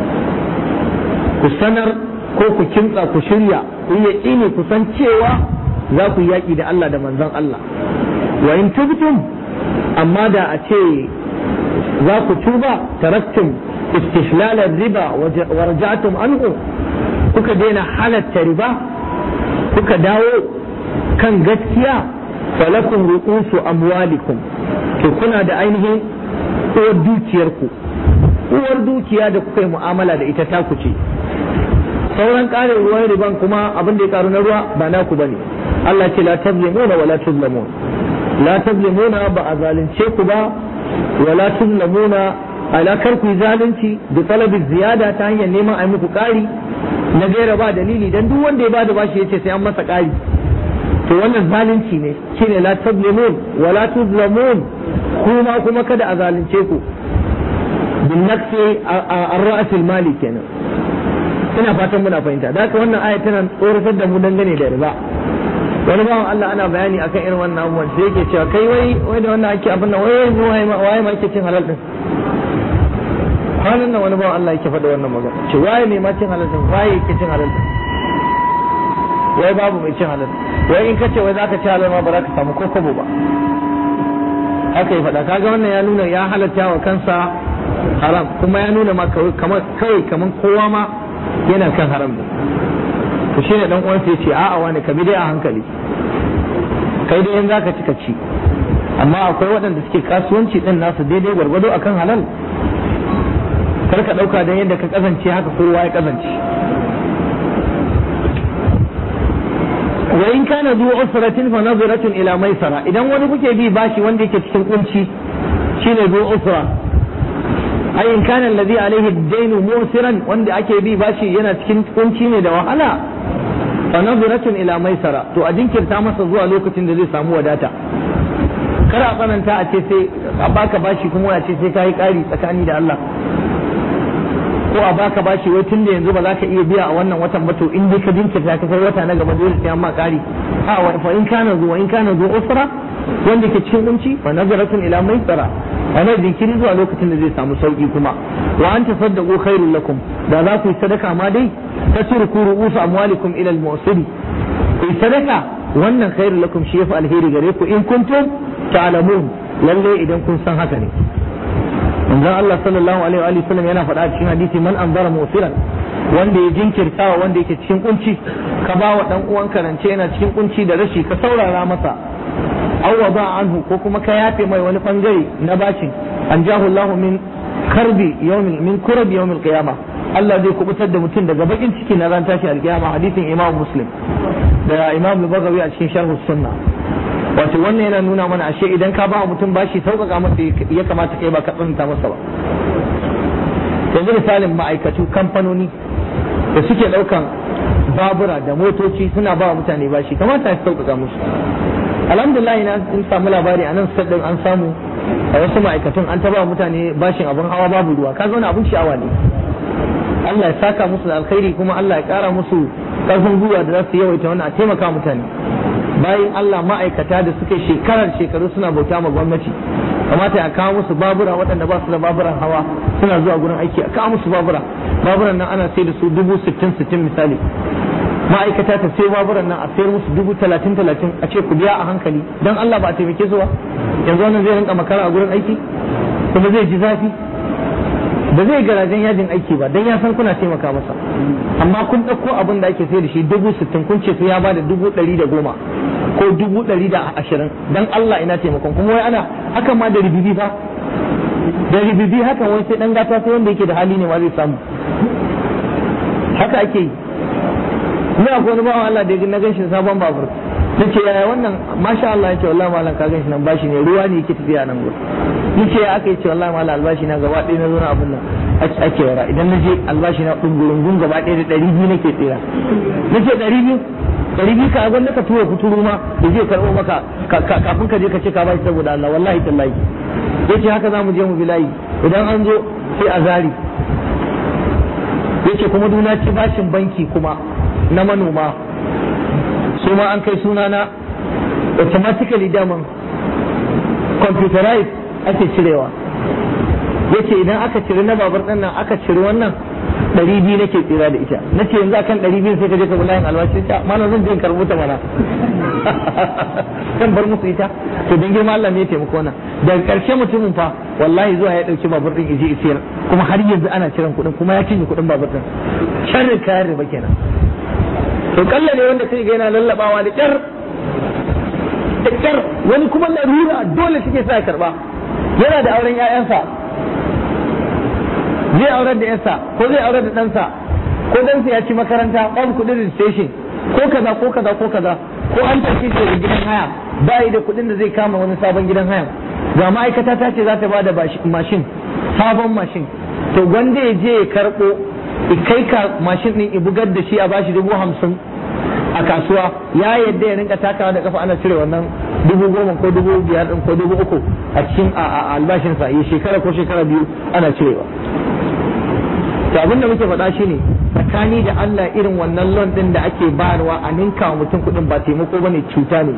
ku sanar ko ku kimtsa ku shirya ku yi yaƙini ku san cewa za ku yaƙi da Allah da manzon Allah wa in tubtum amma da a ce za ku tuba taraktum istihlalar riba wa raja'tum anhu kuka daina halatta riba kuka dawo kan gaskiya falakum ru'usu amwalikum to kuna da ainihin uwar dukiyarku uwar dukiya da kuka yi mu'amala da ita taku ce sauran ƙarin ruwan riban kuma abin da ya karu na ruwa ba naku bane Allah ce la tazlimuna wa la tuzlamun la tazlimuna ba a zalunce ku ba wa la tuzlamuna ala kar ku zalunci da talabi ziyada ta hanyar neman a muku ƙari na gaira ba dalili dan duk wanda ya bada bashi yace sai an masa ƙari to wannan zalunci ne shine la tazlimun wa la tuzlamun kuma kuma kada a zalunce ku bin naqsi ar-ra's al-mali kenan ina fatan muna fahimta da haka wannan aya tana tsoratar da mu dangane da riba wani bawan Allah ana bayani akan irin wannan abubuwan sai yake cewa kai wai wai da wannan ake abin nan wai yanzu waye ma waye ma yake cin halal din kwanan nan wani bawan Allah yake faɗa wannan magana ce waye ne ma cin halal din waye yake cin halal din wai babu mai cin halal wai in kace wai zaka ci halal ma ba za ka samu ko kobo ba haka ya faɗa kaga wannan ya nuna ya halatta wa kansa haram kuma ya nuna ma kamar kawai kamar kowa ma yana kan haram ne to shine dan uwansa yace a'a wani ka bi dai a hankali kai dai in zaka ci ka ci amma akwai waɗanda suke kasuwanci din nasu daidai gwargwado akan halal kar ka ɗauka dan yadda ka kazance haka kowa ya kazance wa in kana zu usratin fa nazaratun ila maisara idan wani kuke bi bashi wanda yake cikin kunci shine zu usra ai in kana alladhi alaihi ad-dain musiran wanda ake bi bashi yana cikin kunci ne da wahala fa nazaratun ila maisara to a jinkirta masa zuwa lokacin da zai samu wadata kar a tsananta a ce sai a baka bashi kuma a ce sai kai kari tsakani da Allah ko a baka bashi wai tun da yanzu ba za ka iya biya a wannan watan ba to in dai ka jinkirta ka kai wata na gaba dole sai an ma kari a wa fa in kana zuwa in kana zuwa usra wanda ke cikin kunci fa nazaratun ila maisara ana jinkiri zuwa lokacin da zai samu sauki kuma wa an tasaddaqu khairul lakum da za ku yi sadaka ma dai tasruku ru'usu amwalikum ila al-mu'siri ku yi sadaka wannan khairul lakum shi yafi alheri gare ku in kuntum ta'lamun lalle idan kun san haka ne manzon Allah sallallahu alaihi wa sallam yana faɗa a cikin hadisi man anzara musiran wanda ya jinkirtawa wanda yake cikin kunci ka ba wa dan uwan karance yana cikin kunci da rashi ka saurara masa aw ba anhu ko kuma ka yafe mai wani bangare na bashin an jahu Allah min karbi yawmin min kurbi yawmil qiyama Allah zai kubutar da mutum daga bakin ciki na ran tashi alkiyama hadisin Imam Muslim da Imam Al-Baghawi a cikin Sharh Sunna wato wannan yana nuna mana ashe idan ka ba mutum bashi sauƙaƙa masa ya kamata kai ba ka tsananta masa ba yanzu misalin ma'aikatu kamfanoni da suke ɗaukan babura da motoci suna ba mutane bashi kamata ya sauƙaƙa musu alhamdulillah ina in samu labari a nan sadin an samu a wasu ma'aikatun an taba mutane bashin abin hawa babu ruwa ka zauna abin sha'awa ne Allah ya saka musu da alkhairi kuma Allah ya kara musu karfin gwiwa da za su yawaita wannan a taimaka mutane bayan Allah ma'aikata da suke shekarar shekaru suna bauta ma gwamnati kamata a kawo musu babura waɗanda ba su da baburan hawa suna zuwa gurin aiki a kawo musu babura baburan nan ana sai da su dubu sittin sittin misali ma'aikata ta sai baburan nan a sayar musu dubu talatin talatin a ce ku biya a hankali don Allah ba a taimake su ba yanzu wannan zai rinka makara a gurin aiki kuma zai ji zafi ba zai garajen yajin aiki ba don ya san kuna taimaka masa amma kun ɗauko abin da ake sai da shi dubu sittin kun ce su ya bada dubu ɗari da goma ko dubu ɗari da ashirin don Allah ina taimakon kuma wai ana hakan ma da ribibi fa da ribibi hakan wai sai ɗan gata sai wanda yake da hali ne ma zai samu haka ake yi ni akwai wani bawan Allah da na ganshi sabon babur na ce yaya wannan masha Allah ya ce wallahi malam ka ganshi nan bashi ne ruwa ne yake tafiya nan gurin ni ce aka yi ce wallahi malam albashi na gaba ɗaya na zo na abun nan ake wara idan na je albashi na ɗungurungun gaba ɗaya da ɗari biyu nake tsira na ce ɗari biyu ɗari biyu ka gwanda ka tura kuturu ma da zai karɓo maka kafin ka je ka ce ka bashi saboda Allah wallahi tallahi ya ce haka za mu je mu bi layi idan an zo sai a zari ya ce kuma duna ce bashin banki kuma na manoma su ma an kai sunana automatically daman computerized ake cirewa yace idan aka cire na babar ɗan nan aka cire wannan ɗari biyu nake tsira da ita na ce yanzu akan ɗari biyu sai ka je ka bulayin albashi ta mana zan je in karɓo ta mana kan bar musu ita to don girma Allah ne ya taimako na daga ƙarshe mutumin fa wallahi zuwa ya ɗauki babur ɗin ije isiyar kuma har yanzu ana ciran kuɗin kuma ya cinye kuɗin babur ɗin sharri kayan riba kenan to kalla ne wanda sai ga yana lallabawa da kyar da kyar wani kuma larura dole suke sa karba yana da auren ƴaƴansa zai aurar da ƴansa ko zai aurar da ɗansa ko ɗansa ya ci makaranta on kuɗin registration ko kaza ko kaza ko kaza ko an tafi shi da gidan haya ba da kuɗin da zai kama wani sabon gidan haya ga ma'aikata ta ce za ta ba da mashin sabon mashin to gwanda ya je ya karɓo kai ka mashin din i bugar da shi a bashi dubu hamsin a kasuwa ya yadda ya rinka takawa da kafa ana cire wannan dubu goma ko dubu biyar din ko dubu uku a cikin albashinsa ya shekara ko shekara biyu ana cirewa to abin da muke faɗa shine tsakani da Allah irin wannan loan din da ake bayarwa a ninka wa mutum kuɗin ba taimako bane cuta ne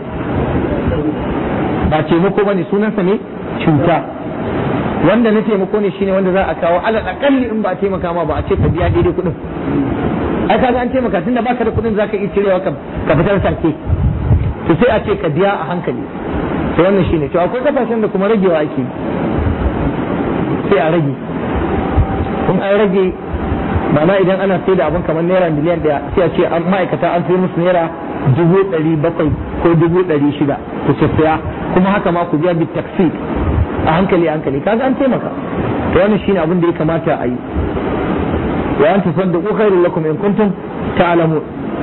ba taimako bane sunansa ne cuta wanda na taimako ne shine wanda za a kawo alal akalli in ba a taimaka ma ba a ce ka biya daidai kuɗin ai kaga an taimaka tunda baka da kuɗin zaka iya cirewa ka ka fitar sarki to sai a ce ka biya a hankali to wannan shine to akwai kasashen da kuma ragewa ake sai a rage kun an rage ma'ana idan ana sai da abin kamar naira miliyan ɗaya sai a ce an ma'aikata an sai musu naira dubu ɗari bakwai ko dubu ɗari shida ku saya kuma haka ma ku biya bit taksi a hankali a hankali kaga an taimaka to wannan shine abin da ya kamata a yi wa an tasaddaqu khairul lakum in kuntum ta'lamun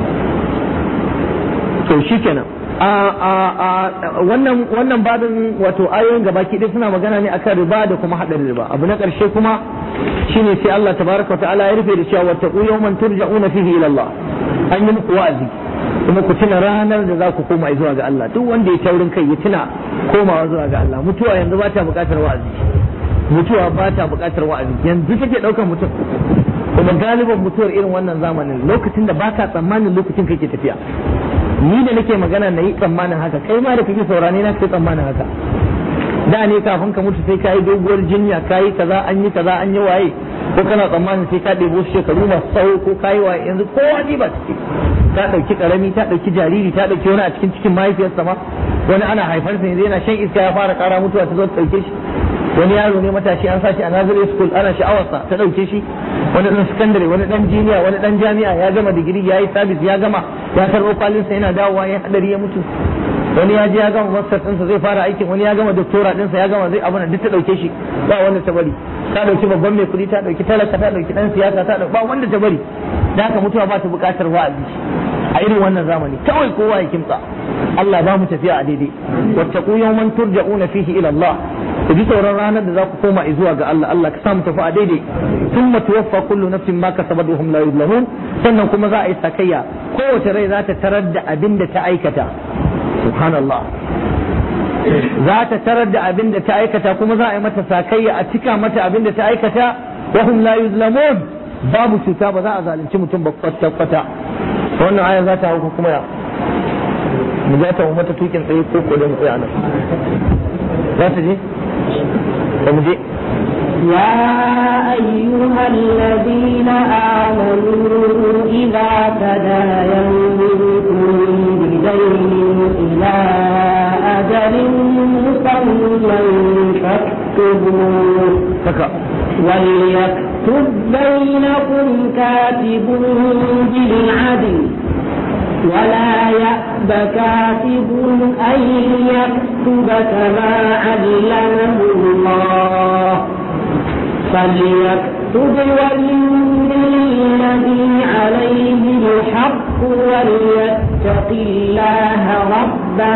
to shikenan a a a wannan wannan babin wato ayoyin gabaki ɗaya suna magana ne akan riba da kuma hadarin riba abu na ƙarshe kuma shine sai Allah tabaraka wa ta'ala ya rufe da cewa wattaqu yawman turja'una fihi ila Allah an yi muku wa'azi kuma ku tuna ranar da za ku koma zuwa ga Allah duk wanda ya taurin kai ya tuna komawa zuwa ga Allah mutuwa yanzu ba ta buƙatar wa'azi mutuwa ba ta buƙatar wa'azi yanzu take ɗaukar mutum kuma galiban mutuwar irin wannan zamanin lokacin da baka tsammanin lokacin kake tafiya ni da nake magana na yi tsammanin haka kai ma da kake saurane na kai tsammanin haka da ne kafin ka mutu sai ka yi doguwar jinya ka yi kaza an yi kaza an yi waye ko kana tsammanin sai ka ɗebo shekaru masu tsawo ko ka yi waye yanzu kowa ji ba ciki ta ɗauki ƙarami ta ɗauki jariri ta ɗauki wani a cikin cikin mahaifiyarsa ma wani ana haifarsa yanzu yana shan iska ya fara ƙara mutuwa ta zo ta ɗauke shi wani yaro ne matashi an sashi a nursery school ana sha'awarsa ta ɗauke shi wani ɗan secondary wani ɗan jiniya wani ɗan jami'a ya gama digiri ya yi sabis ya gama ya karɓo kwalinsa yana dawowa ya haɗari ya mutu wani ya je ya gama master ɗinsa zai fara aikin wani ya gama doctora ɗinsa ya gama zai abu duk ta ɗauke shi ba wanda ta bari ta ɗauki babban mai kuɗi ta ɗauki talaka ta ɗauki ɗan siyasa ta ɗauki ba wanda ta bari da haka mutuwa ba ta buƙatar wa'azi a irin wannan zamani kawai kowa ya kimtsa Allah ba mu tafiya a daidai wattaqu yawman turja'una fihi ila Allah ku ji sauran ranar da za ku koma zuwa ga Allah Allah ka samu tafi a daidai thumma tuwaffa kullu nafsin ma kasabat wa hum la yuzlamun sannan kuma za a yi sakayya kowace rai za ta tarar da abin da ta aikata subhanallah za ta tarar da abin da ta aikata kuma za a yi mata sakayya a cika mata abin da ta aikata wa hum la yuzlamun babu cuta ba za a zalunci mutum ba kwata kwata wannan aya za ta hau kuma ya mu za ta mata tukin tsaye ko ko da mu tsaya nan za ta je ba mu je يا أيها الذين آمنوا إذا تداينتم بدين إلى أجل مسمى فاكتبوه haka وليكتب بينكم كاتب بالعدل ولا يأب كاتب أن يكتب كما علمه الله فليكتب وليملي الذي عليه الحق وليتق الله ربه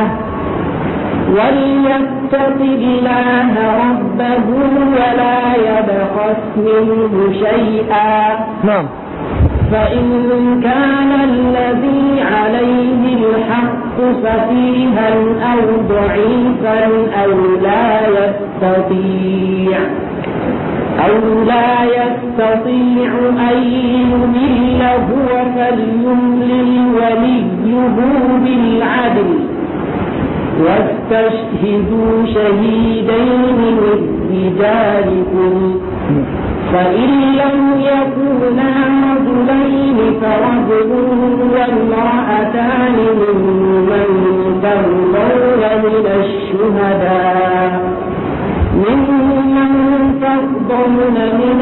وليتق الله ربه ولا يبخس منه شيئا na'am فإن كان الذي عليه الحق سفيها أو ضعيفا أو لا يستطيع أو لا يستطيع أن يمل هو فليملل وليه بالعدل واستشهدوا شهيدين من رجالكم فإن لم يكونا رجلين فرجل وامرأتان ممن ترضون من الشهداء ممن ترضون من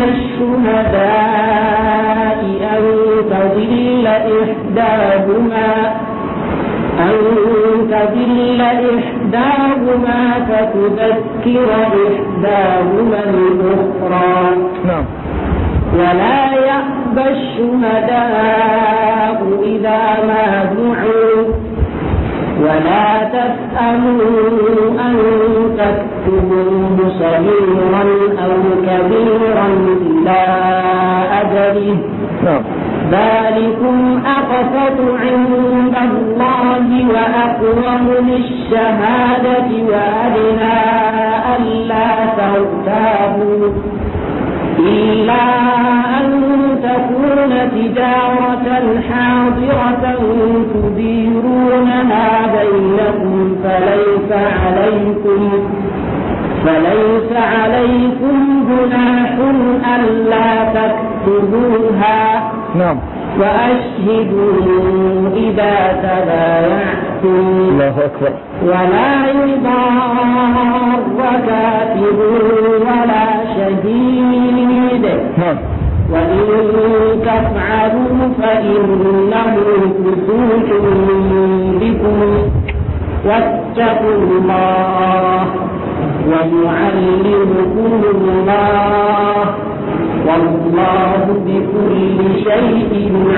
الشهداء أن تضل إحداهما أن تضل إحداهما فتذكر إحداهما الأخرى na'am ولا يأبى الشهداء إذا ما دعوا ولا تسأموا أن تكتبوه صغيرا أو كبيرا إلى أجله na'am ذلكم أقسط عند الله وأقوم للشهادة وأدنى ألا ترتابوا إلا أن تكون تجارة حاضرة تديرونها بينكم فليس عليكم فليس عليكم جناح ألا تكتبوها na'am وأشهدوا إذا تبايعتم Allahu akbar ولا يضار كاتب ولا شهيد na'am وإن تفعلوا فإنه فسوق بكم واتقوا الله ويعلمكم الله والله بكل شيء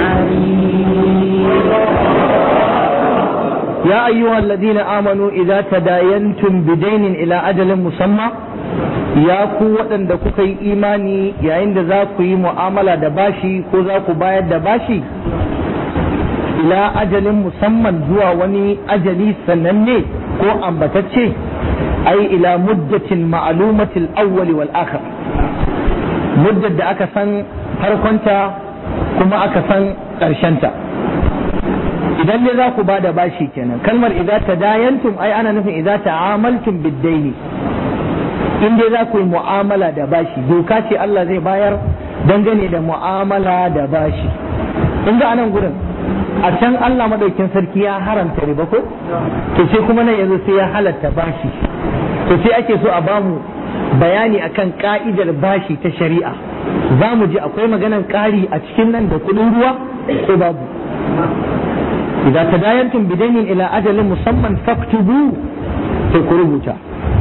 عليم يا أيها الذين آمنوا إذا تداينتم بدين إلى أجل مسمى ya ku waɗanda kuka yi imani yayin da za ku yi mu'amala da bashi ko za ku bayar da bashi ila ajalin musamman zuwa wani ajali sananne ko ambatacce ai ila muddatin ma'lumatil awwali wal akhir muddar da aka san farkonta kuma aka san ƙarshenta idan ne za ku ba da bashi kenan kalmar idza tadayantum ai ana nufin idza ta'amaltum biddaini in dai za ku yi mu'amala da bashi doka ce Allah zai bayar dangane da mu'amala da bashi in ga anan gurin a can Allah madaukin sarki ya haramta riba ko to sai kuma nan yanzu sai ya halatta bashi to sai ake so a bamu bayani akan ka'idar bashi ta shari'a za mu ji akwai maganan ƙari a cikin nan da kuɗin ruwa ko babu idan tadayantum bidainin ila ajalin musamman faktubu sai ku rubuta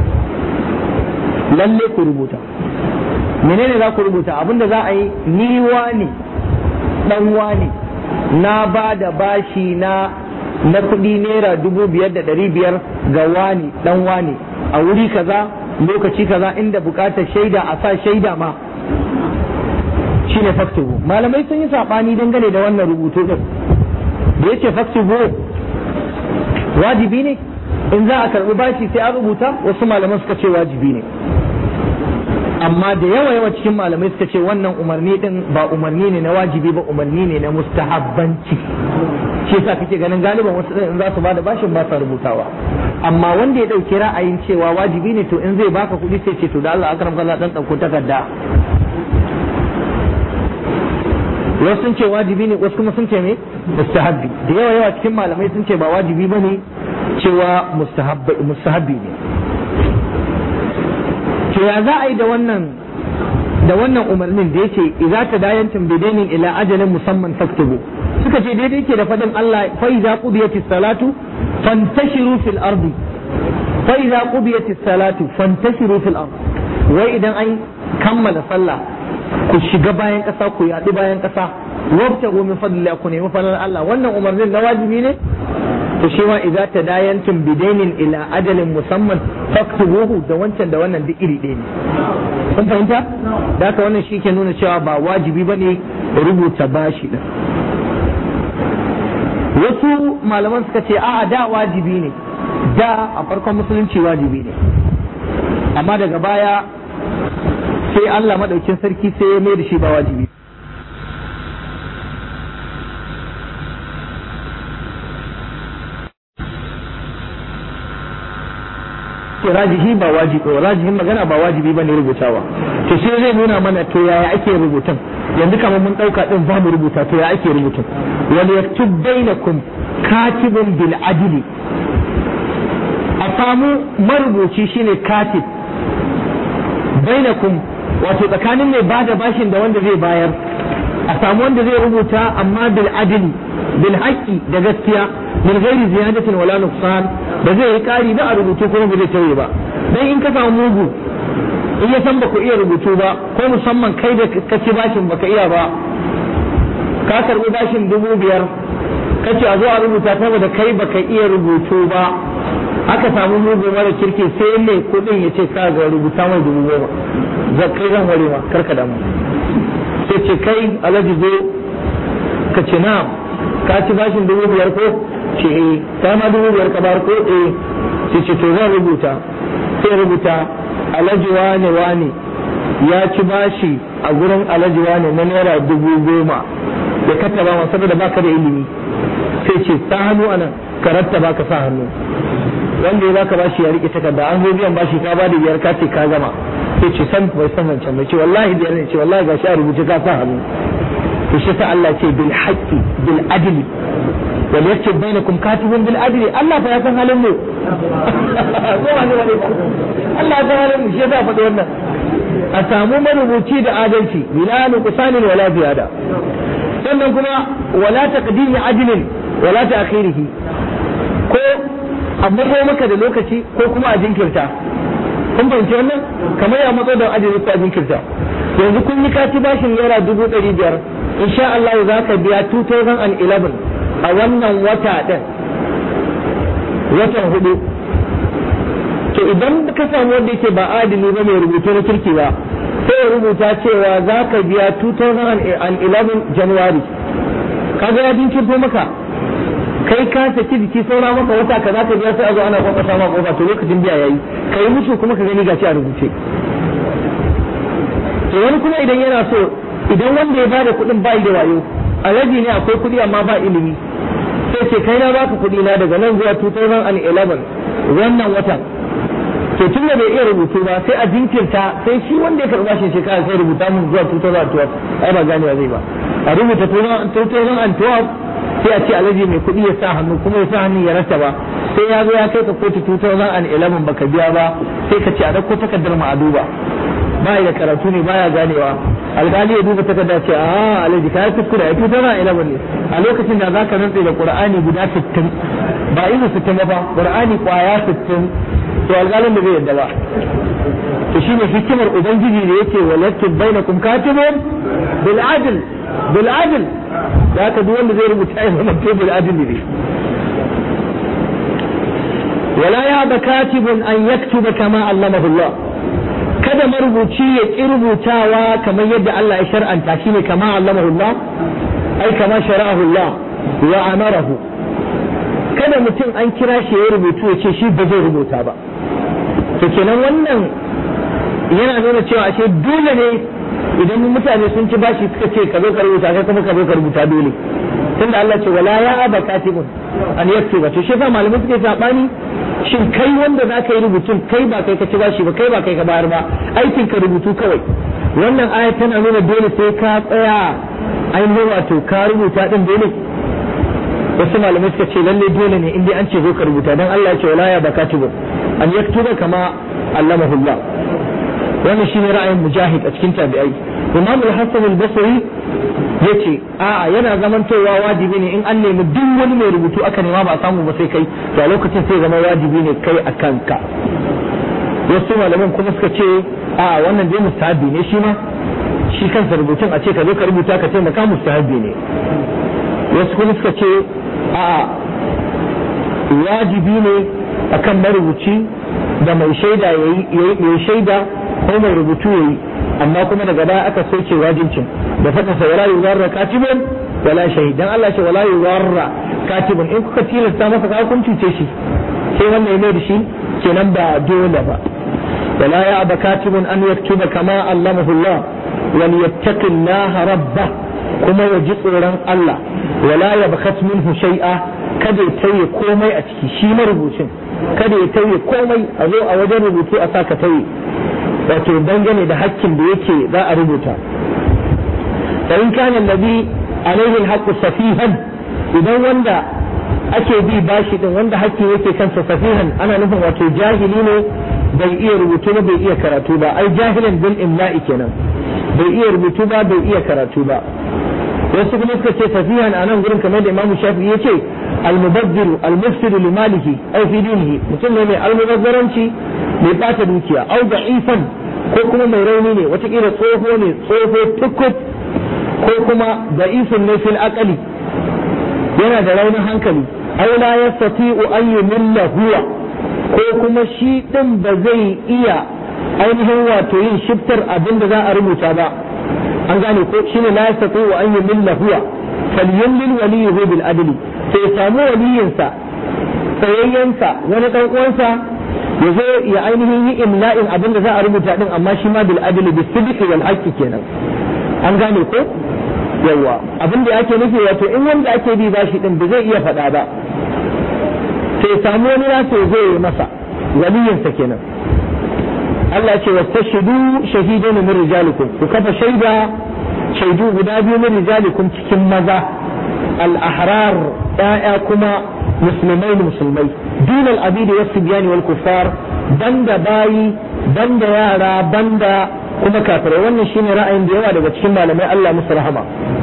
lalle ku rubuta menene za ku rubuta abinda za a yi ni ne dan wane na ba da bashi na na kuɗi naira dubu biyar da ɗari biyar ga wani dan wane a wuri kaza lokaci kaza inda bukatar shaida a sa shaida ma shine faktubu malamai sun yi saɓani dangane da wannan rubutu din da yace faktubu wajibi ne in za a karɓi bashi sai an rubuta wasu malaman suka ce wajibi ne amma da yawa yawa cikin malamai suka ce wannan umarni din ba umarni ne na wajibi ba umarni ne na mustahabbanci shi yasa kake ganin galiban wasu din in za su bada bashin ba sa rubutawa amma wanda ya dauki ra'ayin cewa wajibi ne to in zai baka kuɗi sai ce to da Allah akram kallah dan dauko takarda wasu sun ce wajibi ne wasu kuma sun ce me mustahabbi da yawa yawa cikin malamai sun ce ba wajibi bane cewa mustahabbi ne to ya za a yi da wannan da wannan umarnin da yake idza tadayantum bidainin ila ajalin musamman faktubu suka ce daidai yake da fadin Allah fa idza qudiyatis salatu fantashiru fil ardi fa idza qudiyatis salatu fantashiru fil ardi wai idan an kammala sallah ku shiga bayan kasa ku yaɗi bayan kasa wabtagu min fadlillah ku nemi fadlan Allah wannan umarnin na wajibi ne to shi ma idza tadayantum bidainin ila ajalin musamman faktubuhu da wancan da wannan duk iri ɗaya ne kun fahimta da haka wannan shi ke nuna cewa ba wajibi ba ne rubuta bashi din wasu malaman suka ce a'a da wajibi ne da a farkon musulunci wajibi ne amma daga baya sai Allah madaukin sarki sai ya mai da shi ba wajibi ce rajihi ba wajibi rajihin magana ba wajibi bane rubutawa to sai zai nuna mana to yaya ake rubutun yanzu kamar mun dauka din ba mu rubuta to ya ake rubutun wal yaktub bainakum katibun bil adli a samu marubuci shine katib bainakum wato tsakanin mai bada bashin da wanda zai bayar a samu wanda zai rubuta amma bil adli bil haqqi da gaskiya min ghairi ziyadatin wala nuqsan ba zai yi kari ba a rubutu kuma ba zai tauye ba dan in ka samu mugu in ya san baka iya rubutu ba ko musamman kai da ka ci bashin baka iya ba ka karbi bashin dubu biyar ka ce a zo a rubuta saboda kai baka iya rubutu ba aka samu mugu mara kirki sai mai kudin ya ce ka ga rubuta mai dubu goma za kai zan ware ma karka damu sai ce kai alhaji zo ka ce na ka ci bashin dubu biyar ko ce eh ta ma dubu biyar ka bar ko eh sai ce to zan rubuta sai rubuta alhaji wane wane ya ci bashi a gurin alhaji wane na naira dubu goma da ka taba ma saboda baka da ilimi sai ce sa hannu anan ka rattaba ka sa hannu wanda ya baka bashi ya rike takarda an zo biyan bashi ka bada biyar ka ce ka gama sai ce san bai san wancan bai ce wallahi biyar ne ce wallahi gashi a rubuce ka sa hannu to shi sa Allah ce bil haqqi bil adli wal yaktub bainakum katibun bil adli Allah fa ya san halin mu ko wani wani Allah ya san halin mu shi yasa faɗi wannan a samu marubuci da adalci bila nuqsanin wala ziyada sannan kuma wala taqdimi adlin wala ta'khirihi ko amma ko maka da lokaci ko kuma a jinkirta kun fahimci wannan kamar ya matso da adalci ko a jinkirta yanzu kun yi kaci bashin naira dubu ɗari biyar insha Allah za ka biya 2011 a wannan wata ɗin watan hudu to idan ka samu wanda yake ba adili ba mai rubutu na kirki ba sai ya rubuta cewa za ka biya 2011 January kaga ya jinkirto maka kai ka saki jiki saura maka wata ka za ka biya sai a zo ana kwakwasa ma kofa to lokacin biya yayi ka yi musu kuma ka gani gashi a rubuce to wani kuma idan yana so idan wanda ya bada kuɗin bai da wayo alaji ne akwai kuɗi amma ba ilimi sai ce kai na baka kuɗi na daga nan zuwa 2011 wannan watan to tun da bai iya rubutu ba sai a jinkirta sai shi wanda ya karɓa shi shekara sai rubuta mun zuwa 2012 ai ba ganewa zai ba a rubuta 2012 sai a ce alaji mai kuɗi ya sa hannu kuma ya sa hannu ya rasa ba sai ya zo ya kai ka kotu 2011 baka biya ba sai ka ce a ɗauko takardar mu a duba ba da karatu ne baya ganewa alkali ya duba takarda ce a alaji ka yi kuskure a 2011 ne a lokacin da zaka rantse da qur'ani guda 60 ba izu 60 ba qur'ani kwaya 60 to alƙalin da zai yadda ba to shine hikimar ubangiji da yake walattu bainakum katibun bil adl bil adl da haka duk wanda zai rubuta ya zama to bil adl ne wala ya ba katibun an yaktuba kama allamahu Allah kada marubuci ya ki rubutawa kamar yadda Allah ya shar'anta shine kama allamahu Allah ai kama shara'ahu Allah wa amarahu kada mutum an kira shi ya rubutu ya ce shi ba zai rubuta ba to kenan wannan yana nuna cewa ashe dole ne idan mutane sun ci bashi suka ce ka zo ka rubuta kai kuma ka zo ka rubuta dole tunda Allah ce wala ya aba katibun an yaktuba to shi fa malamai suke sabani shin kai wanda za ka yi rubutun kai ba kai ka ci bashi ba kai ba kai ka bayar ba aikin ka rubutu kawai wannan ayat tana nuna dole sai ka tsaya ainihin wato ka rubuta din dole wasu malamai suka ce lalle dole ne indai an ce zo ka rubuta dan Allah ya ce wala ya bakatibu an yaktuba kama allamahu Allah wannan shine ra'ayin mujahid a cikin tabi'ai Imam al-Hasan al-Basri yace a'a yana zamantowa wajibi ne in an nemi duk wani mai rubutu aka nema ba a samu ba sai kai to a lokacin sai zama wajibi ne kai a kanka wasu malaman kuma suka ce a'a wannan dai mustahabi ne shi ma shi kansa rubutun a ce ka zo ka rubuta ka taimaka mustahabi ne wasu kuma suka ce a wajibi ne akan marubuci da mai shaida ya yi shaida ko mai rubutu ya yi amma kuma daga baya aka soke wajibcin da faɗin sa wala yuwarra katibun wala shahidan Allah ce wala yuwarra katibun in kuka tilasta masa ka kun cuce shi sai wannan ya mai da shi kenan ba dole ba wala ya aba katibun an yaktuba kama allamahu Allah wal yattaqillaha rabbah kuma ya ji tsoron Allah wala ya bakat minhu shay'a kada ya tauye komai a ciki shi marubucin kada ya tauye komai a zo a wajen rubutu a saka tauye wato dangane da hakkin da yake za a rubuta fa in kana alladhi alaihi alhaqqu safihan idan wanda ake bi bashi din wanda hakki yake kansa safihan ana nufin wato jahili ne bai iya rubutu ba bai iya karatu ba ai jahilan bil imla'i kenan bai iya rubutu ba bai iya karatu ba wasu kuma suka ce safihan a nan gurin kamar da imamu shafi ya ce almubazziru almufsidu li malihi aw fi dinihi mutum ne mai almubazzaranci mai bata dukiya aw da'ifan ko kuma mai rauni ne watakila tsoho ne tsoho tukut ko kuma da'ifun ne fil aqali yana da raunin hankali aw la yastati'u an yumilla huwa ko kuma shi din ba zai iya ainihin wato yin shiftar abin da za a rubuta ba an gane ko shine la yastati wa an yumilla huwa falyumlil waliyuhu bil adli sai ya samu waliyinsa tsayayyensa wani dan uwansa ya zo ya ainihin yi imla'in abin da za a rubuta din amma shi ma bil adli bis sidqi wal haqqi kenan an gane ko yawa abin da ake nufi wato in wanda ake bi bashi din ba zai iya faɗa ba sai ya samu wani nasa ya zo ya masa waliyinsa kenan Allah ce wastashidu shahidun min rijalikum ku kafa shaida shaidu guda biyu min rijalikum cikin maza al-ahrar ya'ya kuma musulmai musulmai dun al-abidi was sibyani wal kuffar banda bayi banda yara banda kuma kafirai wannan shine ra'ayin da yawa daga cikin malamai Allah musu rahama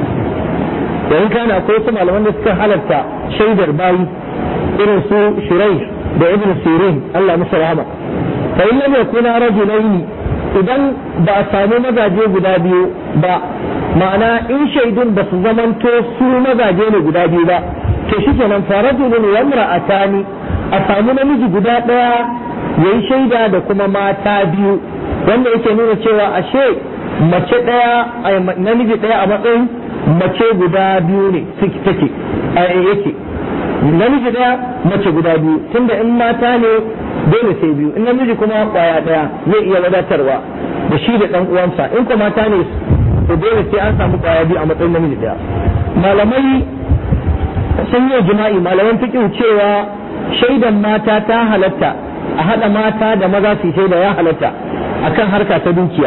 da in kana akwai wasu malaman da suka halarta shaidar bayi irin su shirai da ibn sirin Allah musu rahama fa in lam yakuna rajulaini idan ba a samu mazaje guda biyu ba ma'ana in shaidun ba su zamanto su mazaje ne guda biyu ba to shikenan fa rajulun wa imra'atani a samu namiji guda daya yayi shaida da kuma mata biyu wanda yake nuna cewa ashe mace daya namiji daya a matsayin mace guda biyu ne take yake namiji daya mace guda biyu tunda in mata ne dole sai biyu in namiji kuma kwaya daya zai iya wadatarwa da shi da dan uwansa in kuma mata ne to dole sai an samu kwaya biyu a matsayin namiji daya malamai sun yi jima'i malaman fiqh cewa shaidan mata ta halatta a hada mata da maza su shaida ya halatta akan harka ta dukiya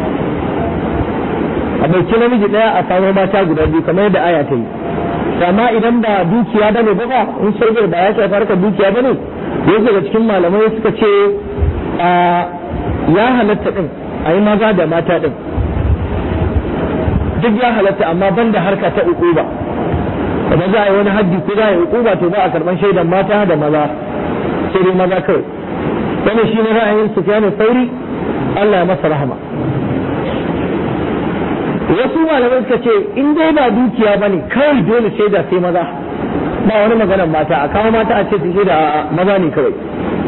a ɗauki namiji ɗaya a samu mata guda biyu kamar yadda aya ta yi amma idan ba dukiya ba ne ba in shaidar ba ya shafi harkar dukiya ba ne wasu daga cikin malamai suka ce ya halatta ɗin a yi maza da mata ɗin duk ya halatta amma ban da harka ta ukuba ba za a yi wani haddi ko za a yi ukuba to ba a karɓar shaidan mata da maza sai dai maza kawai wannan shi ne ra'ayin sufyanu sauri Allah ya masa rahama wasu malamai suka ce in dai ba dukiya ba ne kawai dole shaida sai maza ba wani maganar mata a kawo mata a ce su shaida a maza ne kawai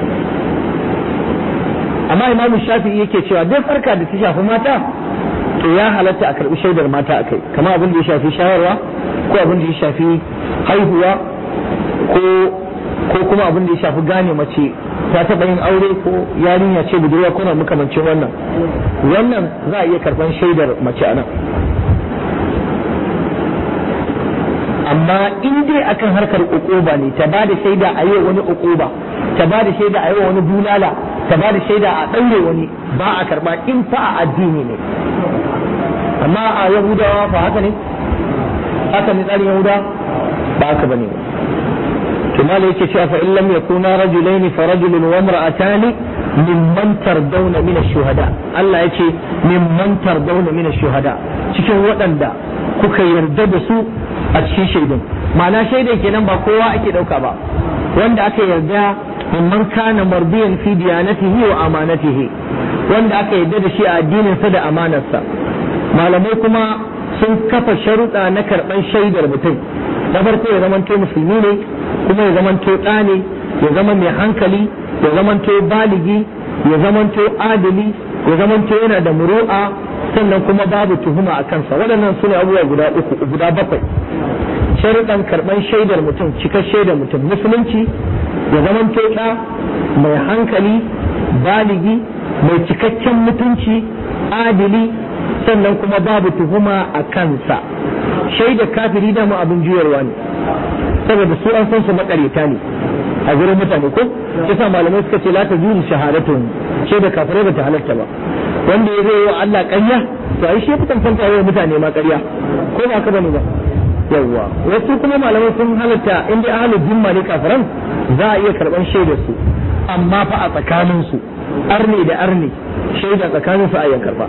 amma imamu shafi'i yake cewa duk farka da ta shafi mata to ya halatta a karbi shaidar mata a kai kamar abin da ya shafi shayarwa ko abin da ya shafi haihuwa ko ko kuma abin da ya shafi gane mace ta taɓa yin aure ko yarinya ce budurwa ko na makamancin wannan wannan za a iya karɓar shaidar mace a nan amma in dai akan harkar ukuba ne ta bada shaida a yi wani ukuba ta bada shaida a yi wani bulala ta bada shaida a ɗaure wani ba a karɓa in fa a addini ne amma a yahudawa fa haka ne haka ne tsarin yahudawa ba haka bane ba كما yake cewa fa in lam yakuna rajulaini fa rajulun wa imra'atani mimman tardawna min ash-shuhada Allah yace mimman tardawna min ash-shuhada cikin waɗanda kuka yarda da su a cikin shaidun ma'ana shaidan kenan ba kowa ake dauka ba wanda aka yarda mimman kana mardiyan fi diyanatihi wa amanatihi wanda aka yarda da shi a addinin sa da amanarsa malamai kuma sun kafa sharuɗa na karɓar shaidar mutum na farko ya zamanto musulmi ne kuma ya zamanto ɗa ne ya zama mai hankali ya zamanto baligi ya zamanto adali ya zamanto yana da muru'a sannan kuma babu tuhuma a kansa waɗannan su ne abubuwa guda uku guda bakwai sharuɗan karɓar shaidar mutum cikar shaidar mutum musulunci ya zamanto ɗa mai hankali baligi mai cikakken mutunci adili sannan kuma babu tuhuma a kansa shaidar kafiri da mu abin juyarwa ne saboda su an san su makareta ne a gurin mutane ko yasa malamai suka ce la ta juri shahadatu shaidar kafirai ba ta halatta ba wanda ya zai wa Allah ƙarya to ai shi fitan fanta yawa mutane ma ƙarya ko ba ka bane ba yawwa wasu kuma malamai sun halatta in dai ahlul jimma ne kafiran za a iya karban shaidar su amma fa a tsakanin su arne da arne shaida tsakanin su a iya karba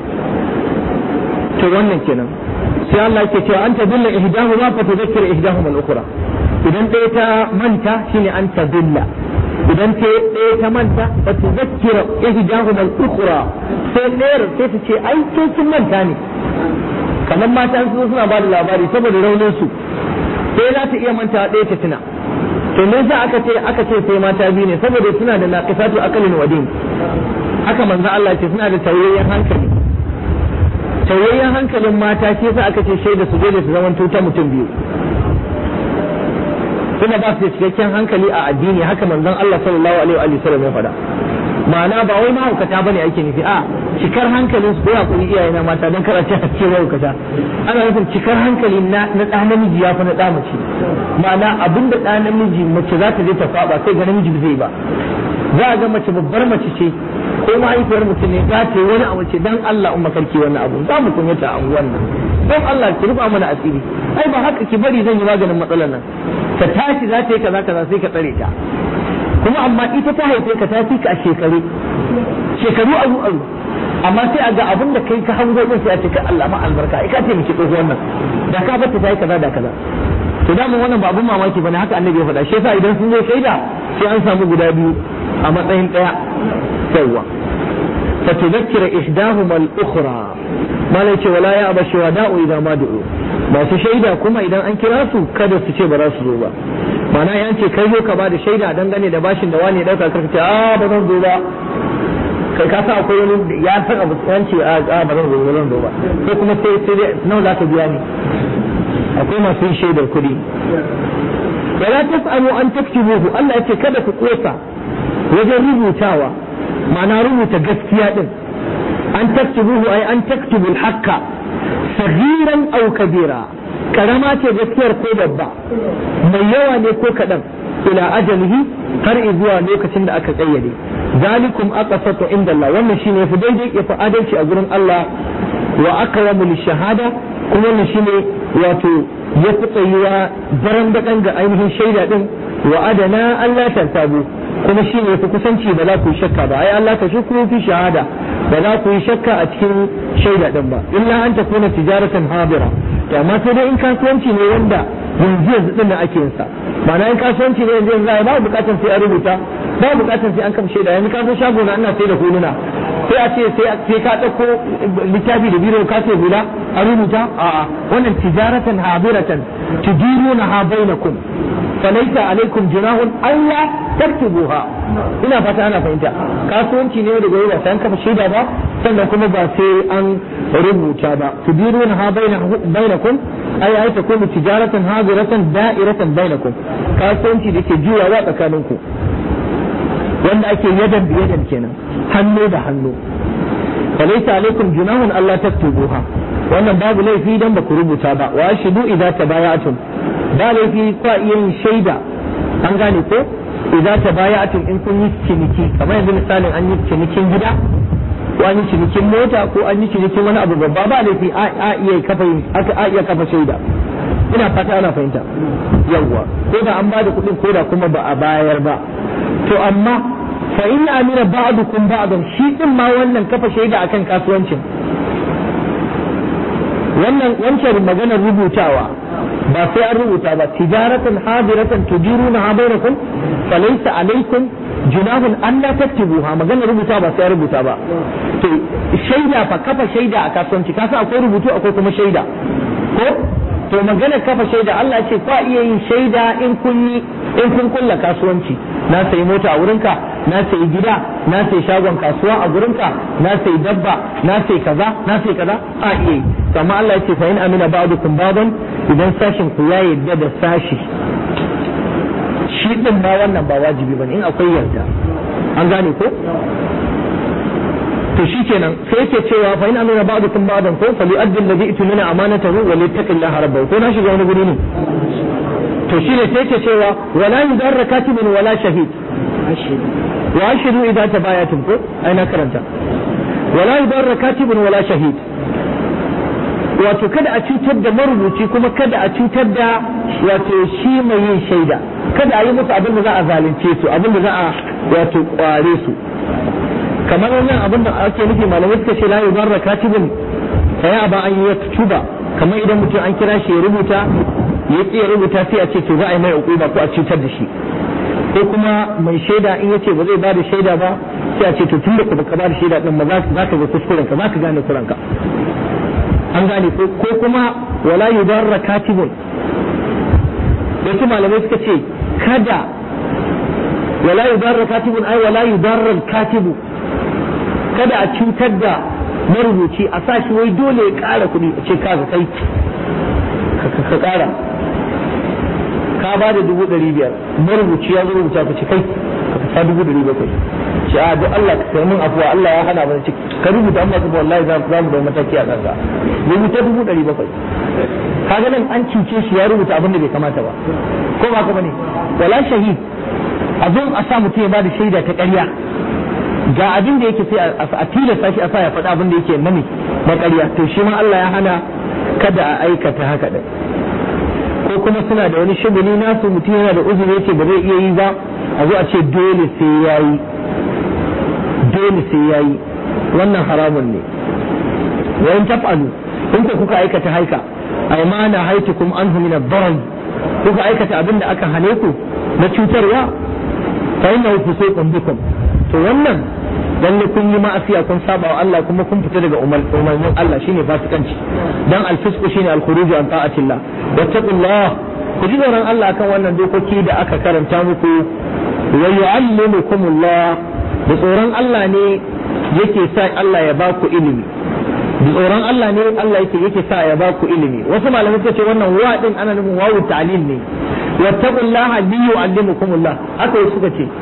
to wannan kenan sai Allah yake cewa an tadilla ihdahuma fa tudhakkir ihdahuma al-ukhra idan ɗaya ta manta shine an tadilla idan ta ɗaya ta manta fa tudhakkir ihdahuma al-ukhra sai ɗayar sai ta ce ai ke kin manta ne kamar mata su suna ba da labari saboda raunin su sai za ta iya manta ɗaya ta tuna to me yasa aka ce aka ce sai mata biyu ne saboda suna da naqisatu akalin wadin haka manzo Allah ce suna da tauyayyen hankali tauyayyen hankalin mata shi yasa aka ce shaida su dole su zaman ta mutum biyu kuma ba su da cikakken hankali a addini haka manzon Allah sallallahu alaihi wa sallam ya faɗa ma'ana ba wai mahaukata bane ake nufi a cikar hankalin su ko ya kuri iyaye na mata don karanta a cikin mahaukata ana nufin cikar hankali na na ɗa namiji ya fi na ɗa mace ma'ana abin da ɗa namiji mace za ta je ta faɓa sai ga namiji zai ba za a ga mace babbar mace ce ko mahaifiyar mutum ne za ta yi wani abu ce dan Allah umma karki wannan abu za mu kunyata a wannan don Allah ki rufa mana asiri ai ba haka ki bari zan yi maganin matsalar nan ka tashi za ta yi kaza kaza sai ka tsare ta kuma amma ita ta haife ka ta fi ka a shekaru shekaru aru aru amma sai a ga abin da kai ka hango din sai a ce ka Allah ma albarka ai ka ce miki tsohuwar nan da ka bata ta yi kaza da kaza to da wannan ba abun mamaki bane haka annabi ya faɗa shi yasa idan sun zo shaida sai an samu guda biyu a matsayin ɗaya yawwa فتذكر إحداهما الأخرى ما ليش ولا يأبى الشهداء إذا ما دعوا ba su shaida kuma idan an kira su kada su ce ba za su zo ba mana ya ce kai zo ka ba da shaida dangane da bashin da wani ya dauka karka ce a ba zan zo ba kai ka sa akwai wani ya san abu an ce a ba zan zo ba zan zo ba ko kuma sai sai nawa za ka biya ni akwai masu yin shaidar kuɗi wala tas'amu an taktubuhu Allah ya ce kada ku kosa wajen rubutawa ma'ana rubuta gaskiya din an taktubuhu ay an taktubu al-haqqa saghiran aw kabira karama ce gaskiyar ko babba mai yawa ne ko kadan ila ajalihi har zuwa lokacin da aka kayyade zalikum aqsatu inda Allah wannan shine yafi daidai yafi adalci a gurin Allah wa aqrabu lishahada kuma wannan shine wato yafi tsayuwa daren dakan ga ainihin shaida din wa adana Allah tantabu kuma shine yafi kusanci ba za ku yi shakka ba ai Allah ka shukru fi shahada ba za ku yi shakka a cikin shaida din ba illa an takuna tijaratan habira to amma sai dai in kasuwanci ne wanda yanzu yanzu din ake yin sa ma'ana in kasuwanci ne yanzu yanzu ba bukatar sai a rubuta ba bukatar sai an kama shaida yanzu ka zo shago na ina sai da huluna sai a ce sai ka ɗauko littafi da biro ka ce hula a rubuta a'a wannan tijaratan habiratan tudiruna ha bainakum falaita alaikum junahun alla taktubuha ina fata ana fahimta kasuwanci ne da gobe ba sai an kafa shaida ba sannan kuma ba sai an rubuta ba tudiruna ha bainakum ai ai ta kuma tijaratan habiratan da'iratan bainakum kasuwanci da ke juyawa tsakaninku wanda ake yadan da yadan kenan hannu da hannu falaita alaikum junahun Allah taktubuha wannan babu laifi dan ba ku rubuta ba wa ashidu idza tabayatum ba laifi kwa iya yin shaida an gane ko idza tabayatum in kun yi ciniki kamar yanzu misalin an yi cinikin gida ko an yi cinikin mota ko an yi cinikin wani abu babba ba laifi a iya kafa a iya kafa shaida ina fata ana fahimta yawwa ko da an bada kuɗin ko da kuma ba a bayar ba to amma fa in amira ba'dukum ba'dan shi din ma wannan kafa shaida akan kasuwancin wannan wancan maganar rubutawa ba sai an rubuta ba tijaratan hadiratan tudiruna ha bainakum falaysa alaikum junahun an la taktubuha maganar rubuta ba sai an rubuta ba to shaida fa kafa shaida a kasuwanci kasa akwai rubutu akwai kuma shaida ko to magana kafa shaida Allah ce kwa iya yin shaida in kun yi in kun kulla kasuwanci na sayi mota a wurinka na sayi gida na sayi shagon kasuwa a gurinka na sayi dabba na sayi kaza na sayi kaza a iya yi amma Allah ya ce fa in amina ba'dukum ba'dan idan sashin ku ya yarda da sashi shi din ma wannan ba wajibi bane in akwai yarda an gane ko to shikenan sai yake cewa fa in amina ba'dukum ba'dan ko fa li'addi alladhi itmina amanatahu wa littaqillaha rabbahu ko na shiga wani guri ne to shine sai yake cewa wala yudarra katibun wala shahid wa ashidu idza tabayatum ko ai na karanta wala yudarra katibun wala shahid wato kada a cutar da marubuci kuma kada a cutar da wato shi mai yin shaida kada a yi musu abin da za a zalunce su abin da za a wato kware su kamar wannan abin da ake nufi malamai suka ce la yudarra katibun fa ya ba an yi tuba kamar idan mutum an kira shi ya rubuta ya ya rubuta sai a ce to za a yi mai hukuma ko a cutar da shi ko kuma mai shaida in yace ba zai ba da shaida ba sai a ce to tun da ka baka ba da shaida din ba za ka ga kuskuren ka za ka gane kuranka an gane ko kuma wala yudarra katibun wasu malamai suka ce kada wala yudarra katibun ai wala yudarra katibu kada a cutar da marubuci a sa shi wai dole ya ƙara kuɗi a ce kaga kai ka ƙara ka ba da dubu ɗari biyar marubuci ya zo rubuta ka ce kai ka sa dubu ɗari bakwai ce a duk Allah ka kai mun afuwa Allah ya hana mana ciki ka rubuta amma kuma wallahi za mu da mataki a kanka rubuta dubu ɗari bakwai kaga nan an cince shi ya rubuta abin da bai kamata ba ko ba ka bane wala shahid a zo a sa mutum ya ba da shaida ta ƙarya ga abin da yake sai a tilasta shi a sa ya faɗa abin da yake nami na ƙarya to shi ma Allah ya hana kada a aikata haka din ko kuma suna da wani shuguli nasu mutum yana da uzuri yake ba zai iya yi ba a zo a ce dole sai ya yi dole sai ya yi wannan haramun ne wa in taf'alu in ku kuka aikata haika ay ma na haitukum anhu min ad-darar kuka aikata abin da aka hane ku na cutarwa fa innahu fusuqun bikum to wannan lalle kun yi ma'asiya kun saba wa Allah kuma kun fita daga umarnin Allah shine fasikanci dan al-fisqu shine al-khuruju an ta'atillah wattaqullah ku ji tsoron Allah akan wannan dokoki da aka karanta muku wa yu'allimukumullah da tsoron Allah ne yake sa Allah ya baku ilimi da tsoron Allah ne Allah yake yake sa ya baku ilimi wasu malamai suka ce wannan wa din ana nufin wawu ta'lil ne wattaqullaha li yu'allimukumullah haka wasu suka ce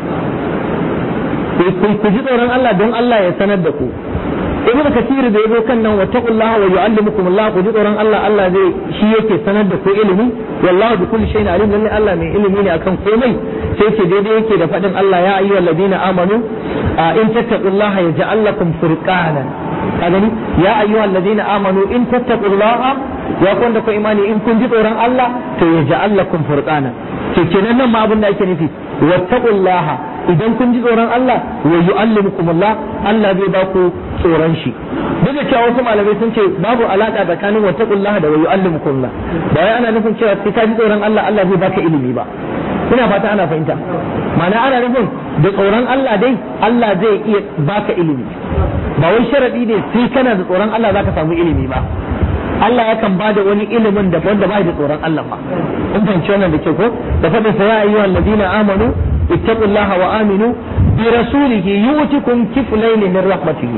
ku ji tsoron Allah don Allah ya sanar da ku ibn kathir da yazo kan nan wattaqullaha wa yu'allimukumullah ku ji tsoron Allah Allah zai shi yake sanar da ku ilimi wallahu bi kulli shay'in alim lalle Allah mai ilimi ne akan komai sai ce daidai yake da fadin Allah ya ayyuhal ladina amanu in tattaqullaha yaj'al lakum furqana ka gani ya ayyuhal ladina amanu in tattaqullaha ya kun da ku imani in kun ji tsoron Allah to yaj'al lakum furqana to kenan nan ma abin da ake nufi wattaqullaha idan kun ji tsoron Allah wa yu'allimukumullah Allah zai ba ku tsoron shi duk da cewa wasu malamai sun ce babu alaka tsakanin wattaqullah da wa yu'allimukumullah ba wai ana nufin cewa sai ka ji tsoron Allah Allah zai baka ilimi ba ina fata ana fahimta ma'ana ana nufin da tsoron Allah dai Allah zai iya baka ilimi ba wai sharadi ne sai kana da tsoron Allah zaka samu ilimi ba Allah yakan ba da wani ilimin da wanda ba da tsoron Allah ba in fahimci wannan da ke ko da faɗin sa ya ayyuhal ladina amanu ittaqullaha wa aminu bi rasulihi yu'tikum kiflayn min rahmatihi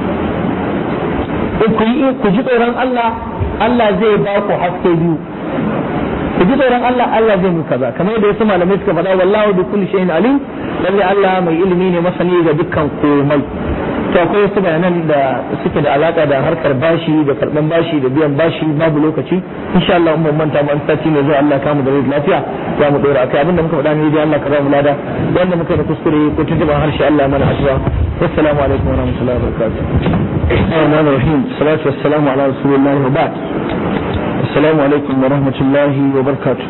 ku yi ku ji tsoron Allah Allah zai ba ku haske biyu ku ji tsoron Allah Allah zai muku kaza kamar yadda wasu malamai suka faɗa wallahu bi kulli shay'in alim lalle Allah mai ilimi ne masani ga dukkan komai to akwai wasu bayanan da suke da alaka da harkar bashi da karban bashi da biyan bashi babu lokaci insha Allah mun manta mu an sati ne zuwa Allah kamu da rai lafiya za mu dora akai abinda muka faɗa ne dai Allah ka ba mu lada wanda muka yi da kuskure ko tuntuban harshe Allah mana addu'a assalamu alaikum wa rahmatullahi wa barakatuh Rahman Rahim salatu wassalamu ala rasulillahi wa ba'd assalamu alaikum wa rahmatullahi wa barakatuh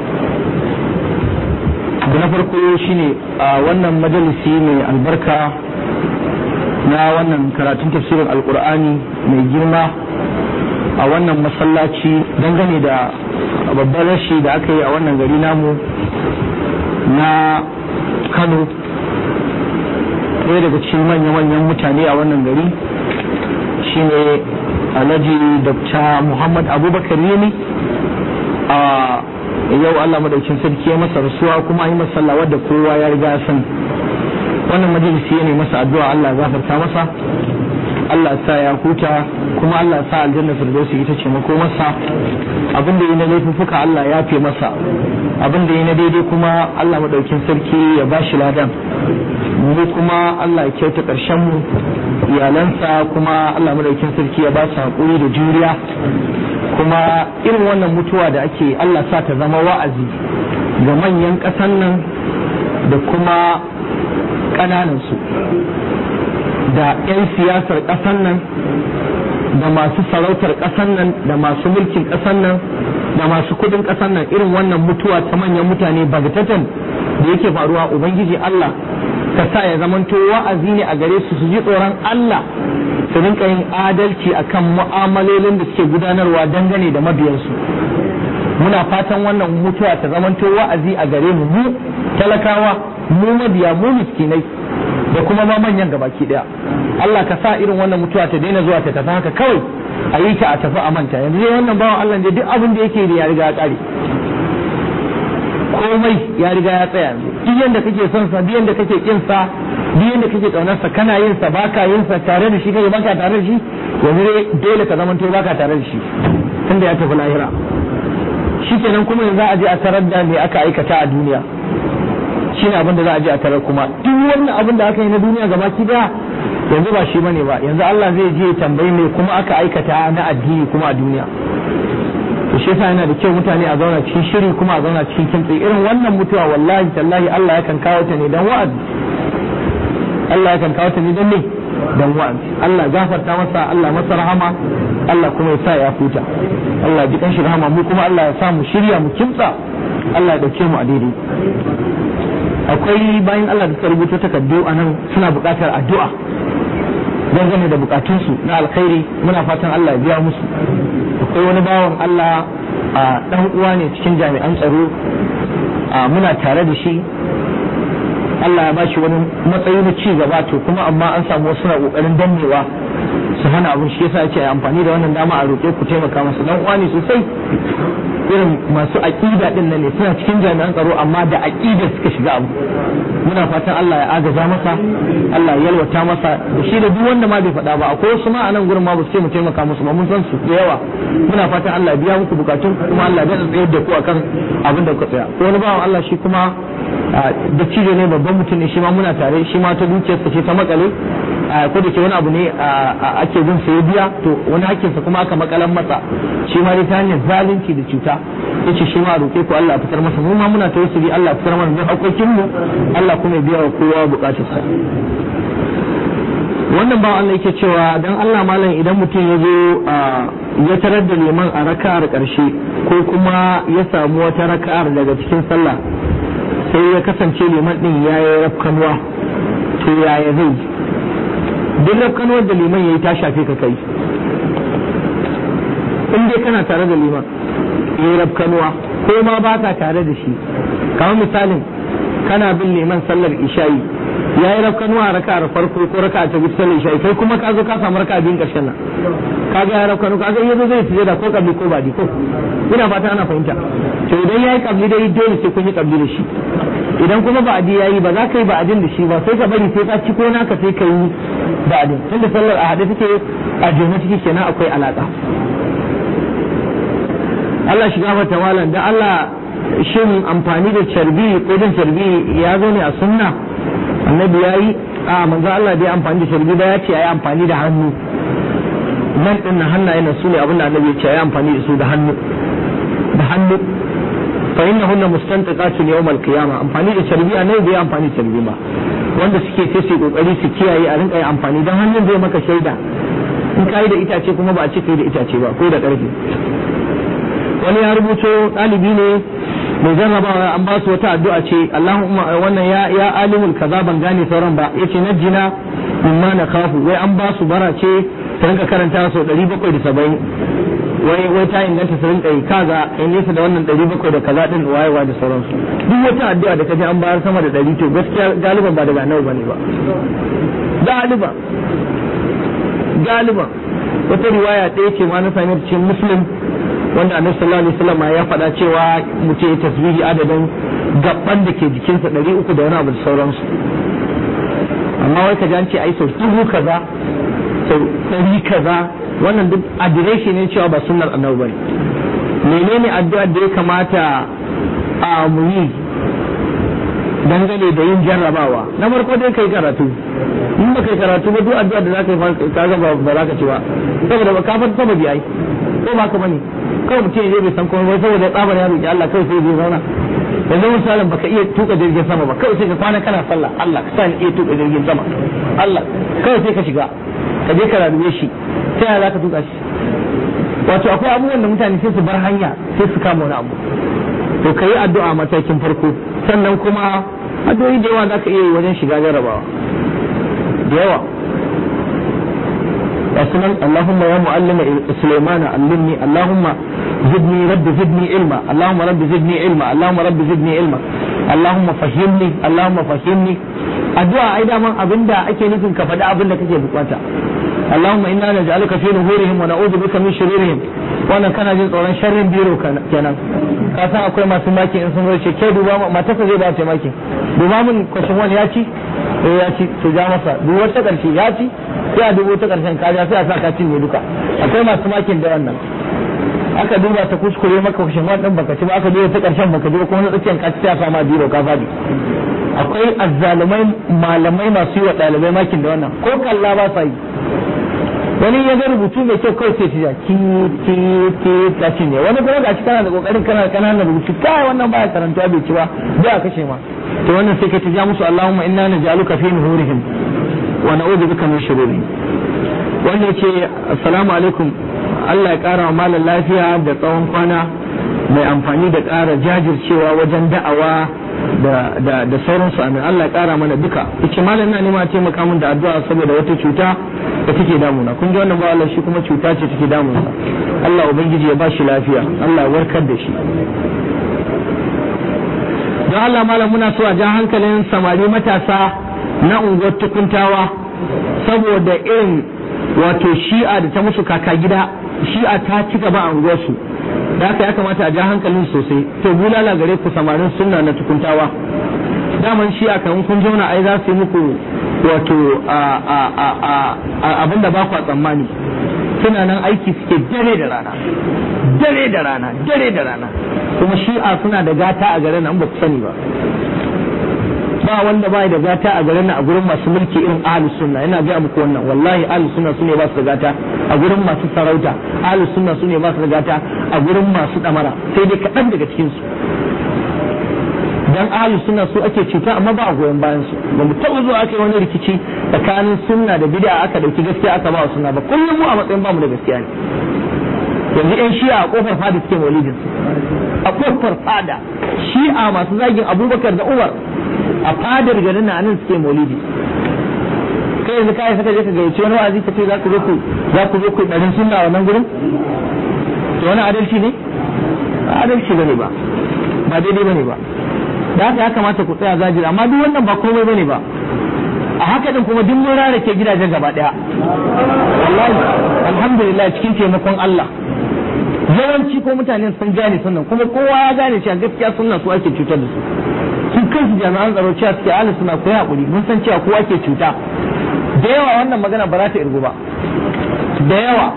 da na farko shine a wannan majalisi mai albarka na wannan karatun tafsirin alkur'ani mai girma a wannan masallaci dangane da babban rashi da aka yi a wannan gari namu na kano ɗaya daga cikin manya-manyan mutane a wannan gari shine alhaji dr muhammad abubakar yemi a yau allah madaukin sarki ya masa rasuwa kuma an yi masalla wadda kowa ya riga san wannan majalisi ne masa addu'a Allah ya gafarta masa Allah sa ya huta kuma Allah sa aljanna firdausi ita ce mako masa abin da yi na laifuffuka Allah ya fi masa abin da yi na daidai kuma Allah madaukin sarki ya bashi ladan mu kuma Allah ya kyauta karshen mu iyalansa kuma Allah madaukin sarki ya ba su hakuri da juriya kuma irin wannan mutuwa da ake Allah sa ta zama wa'azi ga manyan ƙasan nan da kuma ƙananansu da 'yan siyasar ƙasar nan da masu sarautar ƙasar nan da masu mulkin ƙasar nan da masu kudin ƙasar nan irin wannan mutuwa ta manyan mutane bagatatan da yake faruwa ubangiji Allah ka sa ya zamanto wa'azi ne a gare su su ji tsoron Allah su rinka yin adalci akan mu'amalolin da suke gudanarwa dangane da mabiyansu muna fatan wannan mutuwa ta zamanto wa'azi a gare mu mu talakawa mu mabiya mu miskinai da kuma ma manyan gabaki daya Allah ka sa irin wannan mutuwa ta daina zuwa ta tafi haka kawai a yi ta a tafi a manta yanzu dai wannan bawan Allah ne duk abin da yake da ya riga ya kare komai ya riga ya tsaya yanzu duk yanda kake son sa duk yanda kake kin sa duk yanda kake kaunar sa kana yin sa baka yin sa tare da shi kake baka tare da shi yanzu dai dole ka zamanto baka tare da shi tunda ya tafi lahira shikenan kuma yanzu a je a tarar da me aka aikata a duniya shi ne abin da za a je a tarar kuma duk wannan abin da aka yi na duniya gaba ki daya yanzu ba shi bane ba yanzu Allah zai je tambayi me kuma aka aikata na addini kuma a duniya to shi yasa yana da kyau mutane a zauna cikin shiri kuma a zauna cikin kintsi irin wannan mutuwa wallahi tallahi Allah yakan kawo ta ne dan wa'azi Allah yakan kawo ta ne dan ne dan wa'azi Allah gafarta masa Allah masa rahama Allah kuma ya sa ya huta Allah ji kan shi rahama mu kuma Allah ya sa mu shirya mu kimtsa Allah ya dauke mu a daidai akwai bayan Allah da suka rubuta takardu a nan suna buƙatar addu'a dangane da bukatunsu na alkhairi muna fatan Allah ya biya musu akwai wani bawan Allah a dan uwa ne cikin jami'an tsaro a muna tare da shi Allah ya bashi wani matsayi na ci gaba to kuma amma an samu wasu na kokarin dannewa su hana abin shi yasa ce amfani da wannan dama a roƙe ku taimaka masa dan uwa ne sosai irin masu aqida din nan ne suna cikin jami'an tsaro amma da aqida suka shiga abu muna fatan Allah ya agaza masa Allah ya yalwata masa da shi da duk wanda ma bai faɗa ba akwai wasu ma a nan gurin ma ba su ce mu taimaka musu ba mun san su da yawa muna fatan Allah ya biya muku bukatun kuma Allah ya tsayar da ku akan abin da kuka tsaya ko wani bawan Allah shi kuma da cijo ne babban mutum ne shi ma muna tare shi ma ta dukiyarsa ce ta makale ko da ke wani abu ne ake bin sa ya biya to wani hakkinsa kuma aka makalan masa shi ma dai ta hanyar zalunci da cuta yace shi ma roƙe ku Allah ya fitar masa mu ma muna tawassuli Allah ya fitar mana da hakokin mu Allah kuma ya biya wa kowa bukatarsa wannan ba Allah yake cewa dan Allah malam idan mutum ya zo ya tarar da liman a raka'ar ƙarshe ko kuma ya samu wata raka'ar daga cikin sallah sai ya kasance liman din ya yi rafkanuwa to yaya zai duk rafkanuwar da liman ya yi ta shafe ka kai in dai kana tare da liman ya yi rafkanuwa ko ma ba ka tare da shi kamar misalin kana bin liman sallar isha'i ya yi rafkanuwa a raka'ar farko ko raka'a ta biyu sallar isha'i kai kuma ka zo ka samu raka'a biyun ƙarshen nan ka ga ya rafkanu ka ga yazo zai fiye da ko kabli ko badi ko ina fata ana fahimta to idan yayi kabli dai dole sai kun yi kabli da shi idan kuma ba'adi yayi ba za ka yi ba'adin da shi ba sai ka bari sai ka ci ko naka sai ka yi ba'adin tunda sallar a hade take a jona take kenan akwai alaka Allah shiga mata malam da Allah shin amfani da carbi ko din carbi ya zo ne a sunna annabi yayi a manzo Allah bai amfani da carbi ba ya ce yayi amfani da hannu nan din na hannaye na su ne abinda annabi ya ce yayi amfani da su da hannu da hannu fa innahunna mustantiqatun yawm al-qiyama amfani da carbi annabi bai amfani da carbi ba wanda suke sai su kokari su kiyaye a rinka yin amfani dan hannun zai maka shaida in kai da itace kuma ba a ce kai da itace ba ko da karfe wani ya rubuto ɗalibi ne mai jarrabawa an ba su wata addu'a ce Allahumma wannan ya ya alimul kaza ban gane sauran ba yace najjina mimma na kafu wai an ba su bara ce ta rinka karanta sau 770 wai wai ta inganta su rinka yi kaza in nesa da wannan 700 da kaza din wayewa da sauransu duk wata addu'a da kaje an bayar sama da 100 to gaskiya galiban ba daga nawa bane ba galiban galiban wata riwaya ɗaya ce ma na sami cikin muslim wanda annabi sallallahu alaihi wasallam ya faɗa cewa mutum ya tasbihi adadin gaban da ke jikinsa ɗari uku da wani abu da sauransu amma wai ka ce ai sau dubu kaza sau ɗari kaza wannan duk adireshi ne cewa ba sunnar annabi bane menene addu'ar da ya kamata a mu yi dangane da yin jarrabawa na farko dai kai karatu in ba kai karatu ba duk addu'ar da za ka yi kaga ba za ka ci ba saboda ba ka fata sababi ai ko ba ka bane kawai mutum ya je bai san komai saboda tsabar ya roki Allah kawai sai zai zauna yanzu misalin baka iya tuka jirgin sama ba kawai sai ka kwana kana sallah Allah ka sani iya tuka jirgin sama Allah kawai sai ka shiga ka je ka raduwe shi sai ya za ka tuka shi wato akwai abubuwan da mutane sai su bar hanya sai su kama wani abu to ka yi addu'a matakin farko sannan kuma addu'o'i da yawa za ka iya yi wajen shiga jarabawa da yawa وسنن اللهم يا معلم سليمان علمني اللهم زدني رب زدني علما اللهم رب زدني علما اللهم رب زدني علما اللهم فهمني اللهم فهمني addu'a ai daman abinda ake nufin ka faɗi abin da kake bukata Allahumma inna naj'aluka fi nuhurihim wa na'udhu bika min shururihim wannan kana jin tsoron sharrin biro kenan ka san akwai masu maki in sun zo ce ke duba matarsa zai ba ta maki duba mun kwashin wani ya ci eh ya ci to ja masa duba ta karshe ya ci sai a dubo ta karshen kaja sai a sa ka cinye duka akwai masu makin da wannan aka duba ta kuskure maka kushin wannan baka ci ba aka duba ta karshen baka ji ba kuma na tsakiyar ka ci sai a sama biro ka fadi akwai azzalumai malamai masu yi wa ɗalibai makin da wannan ko kalla ba sa yi wani ya ga rubutu mai kyau kawai sai tiya ki ki ki ka cinye wani kuma ga kana da kokarin kana kana rubutu kai wannan baya karanta bai ci ba bai a kashe ma to wannan sai ka tija musu Allahumma inna naj'aluka fi nuhurihim wa na'udhu bika min shururihim wanda yace assalamu alaikum Allah ya kara wa malam lafiya da tsawon kwana mai amfani da ƙara jajircewa wajen da'awa da da da sauransu amin Allah ya kara mana duka yace malam ina nema taimaka min da addu'a saboda wata cuta da take damuna kun ji wannan ba Allah shi kuma cuta ce take damunsa Allah ubangiji ya ba shi lafiya Allah ya warkar da shi don Allah malam muna so a ja hankalin samari matasa na unguwar tukuntawa saboda irin wato shi'a da ta musu kaka gida shi'a ta ci gaba a unguwarsu da haka ya kamata a ja hankalin sosai to bulala gare ku samarin sunna na tukuntawa daman shi'a kan kun zauna ai za su yi muku wato abin da ba ku tsammani suna nan aiki suke dare da rana dare da rana dare da rana kuma shi'a suna da gata a garin nan ba ku sani ba ba wanda ba da gata a garin nan a gurin masu mulki irin ahlus sunna yana ga muku wannan wallahi ahlus sunna sune ba su da gata a gurin masu sarauta ahlus sunna sune ba su da gata a gurin masu damara sai dai kaɗan daga cikin su dan ahlus sunna su ake cuta amma ba a goyon bayan su ba mu taɓa zuwa aka yi wani rikici tsakanin sunna da bid'a aka dauki gaskiya aka ba wa sunna ba kullum mu a matsayin ba mu da gaskiya ne yanzu yan shi'a a kofar fada suke maulidin a kofar fada shi'a masu zagin abubakar da umar a fadar garin na nan suke maulidi kai yanzu kai saka je ka gayyaci wani wa'azi ka ce za ku zo ku za ku zo ku ɗarin sunna wannan gurin to wani adalci ne ba adalci bane ba ba daidai bane ba da haka ya kamata ku tsaya zajira amma duk wannan ba komai bane ba a haka din kuma duk mun rarake gidajen gaba daya wallahi alhamdulillah cikin taimakon Allah yawanci ko mutane sun gane sunan kuma kowa ya gane cewa gaskiya sunna su ake cutar da su su kansu jami'an tsaro cewa suke ala suna koyi hakuri mun san cewa kowa ke cuta da yawa wannan magana ba za ta irgu ba da yawa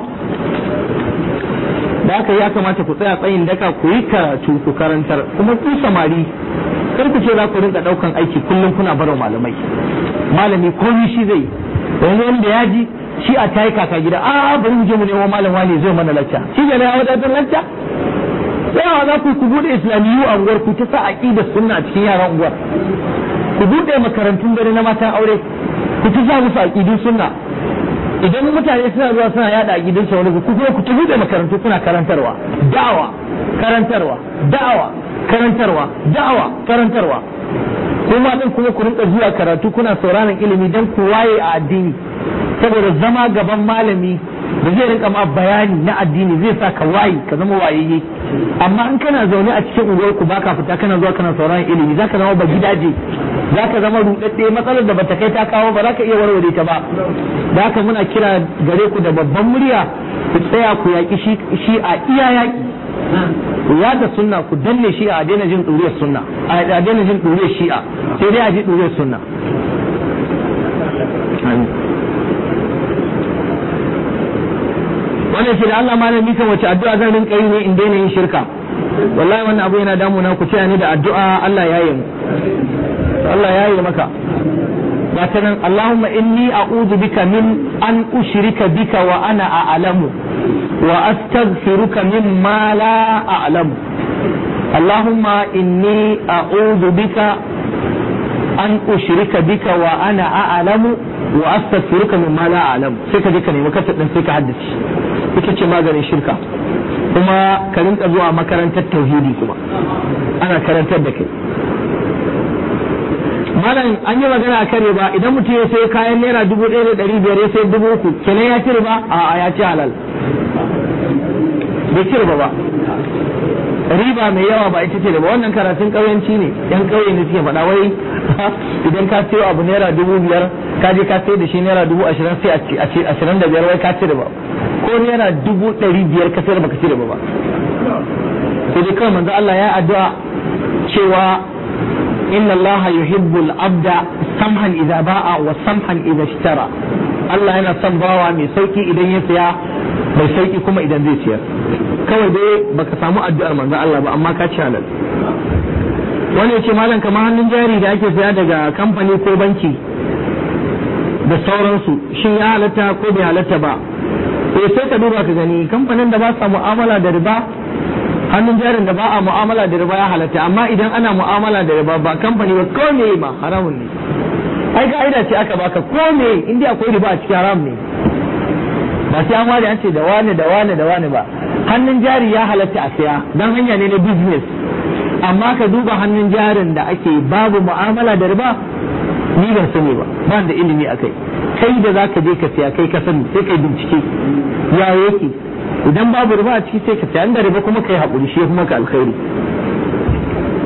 da haka ya kamata ku tsaya tsayin daka ku yi karatu ku karantar kuma ku samari kar ku ce za ku rinka daukan aiki kullum kuna barwa malamai malami komai shi zai yanzu wanda ya ji shi a tayi kaka gida a bari mu je mu nemo malam wani zai mana lacca shi ne ya wadatar lacca yawa za ku ku bude islamiyu a unguwar ku ta sa aqidar sunna a cikin yaran unguwar ku bude makarantun dare na matan aure ku ta sa musu aqidun sunna idan mutane suna zuwa suna yada aqidun sa wani ku kuma ku ta bude makarantu kuna karantarwa da'awa karantarwa da'awa karantarwa da'awa karantarwa kuma din kuma ku rinka zuwa karatu kuna sauraron ilimi dan ku waye a addini saboda zama gaban malami da zai rinka ma bayani na addini zai sa ka waye ka zama wayayye amma in kana zaune a cikin unguwar ku baka fita kana zuwa kana sauraron ilimi zaka zama ba gidaje zaka zama rudadde matsalar da bata kai ta kawo ba zaka iya warware ta ba da haka muna kira gare ku da babban murya ku tsaya ku yaki shi a iya yaki ya da sunna ku danne shi a daina jin ɗuriyar sunna a daina jin ɗuriyar shi'a sai dai a ji ɗuriyar sunna wannan shi da Allah malami kan wace addu'a zan rinka yi ne in daina yin shirka wallahi wannan abu yana damuna ku taya ni da addu'a Allah ya yi mu Allah ya yi maka ga ta nan Allahumma inni a'udhu bika min an ushrika bika wa ana a'lamu wa astaghfiruka mimma la a'lamu Allahumma inni a'udhu bika an ushrika bika wa ana a'lamu wa astaghfiruka mimma la a'lamu sai ka je ka nemi kasar din sai ka haddace ita ce maganin shirka kuma ka rinka zuwa makarantar tauhidi kuma ana karantar da kai malam an yi magana a kan riba idan mutum ya sai kayan naira dubu ɗaya da ɗari biyar ya sai dubu uku kenan ya ci riba a ya ci halal bai ci riba ba riba mai yawa ba ita ce riba wannan karatun ƙauyenci ne yan ƙauye ne suke faɗa wai idan ka sayo abu naira dubu biyar ka je ka sai da shi naira dubu ashirin sai a ce ashirin da biyar wai ka ci riba ko naira dubu ɗari biyar ka sayar baka ci riba ba sai dai kawai manzo Allah ya addu'a cewa inna Allah yuhibbul abda samhan idza ba'a wa samhan idza ishtara Allah yana son bawa mai sauki idan ya siya mai sauki kuma idan zai siyar kawai dai baka samu addu'ar manzo Allah ba amma ka ci halal wani ya ce malam kamar hannun jari da ake saya daga kamfani ko banki da sauransu shin ya halatta ko bai halatta ba eh sai ka duba ka gani kamfanin da ba sa mu'amala da riba hannun jarin da ba a mu'amala da riba ya halatta amma idan ana mu'amala da riba ba kamfani ba ko me ma haramun ne ai ka'ida ce aka baka ko me inda akwai riba a cikin haram ne ba sai an ware an ce da wane da wane da wane ba hannun jari ya halatta a saya dan hanya ne na business amma ka duba hannun jarin da ake babu mu'amala da riba ni ban sani ba ban da ilimi akai kai da zaka je ka siya kai ka sani sai kai bincike ya yake idan babu riba a ciki sai ka siya da riba kuma kai haƙuri shi kuma ka alkhairi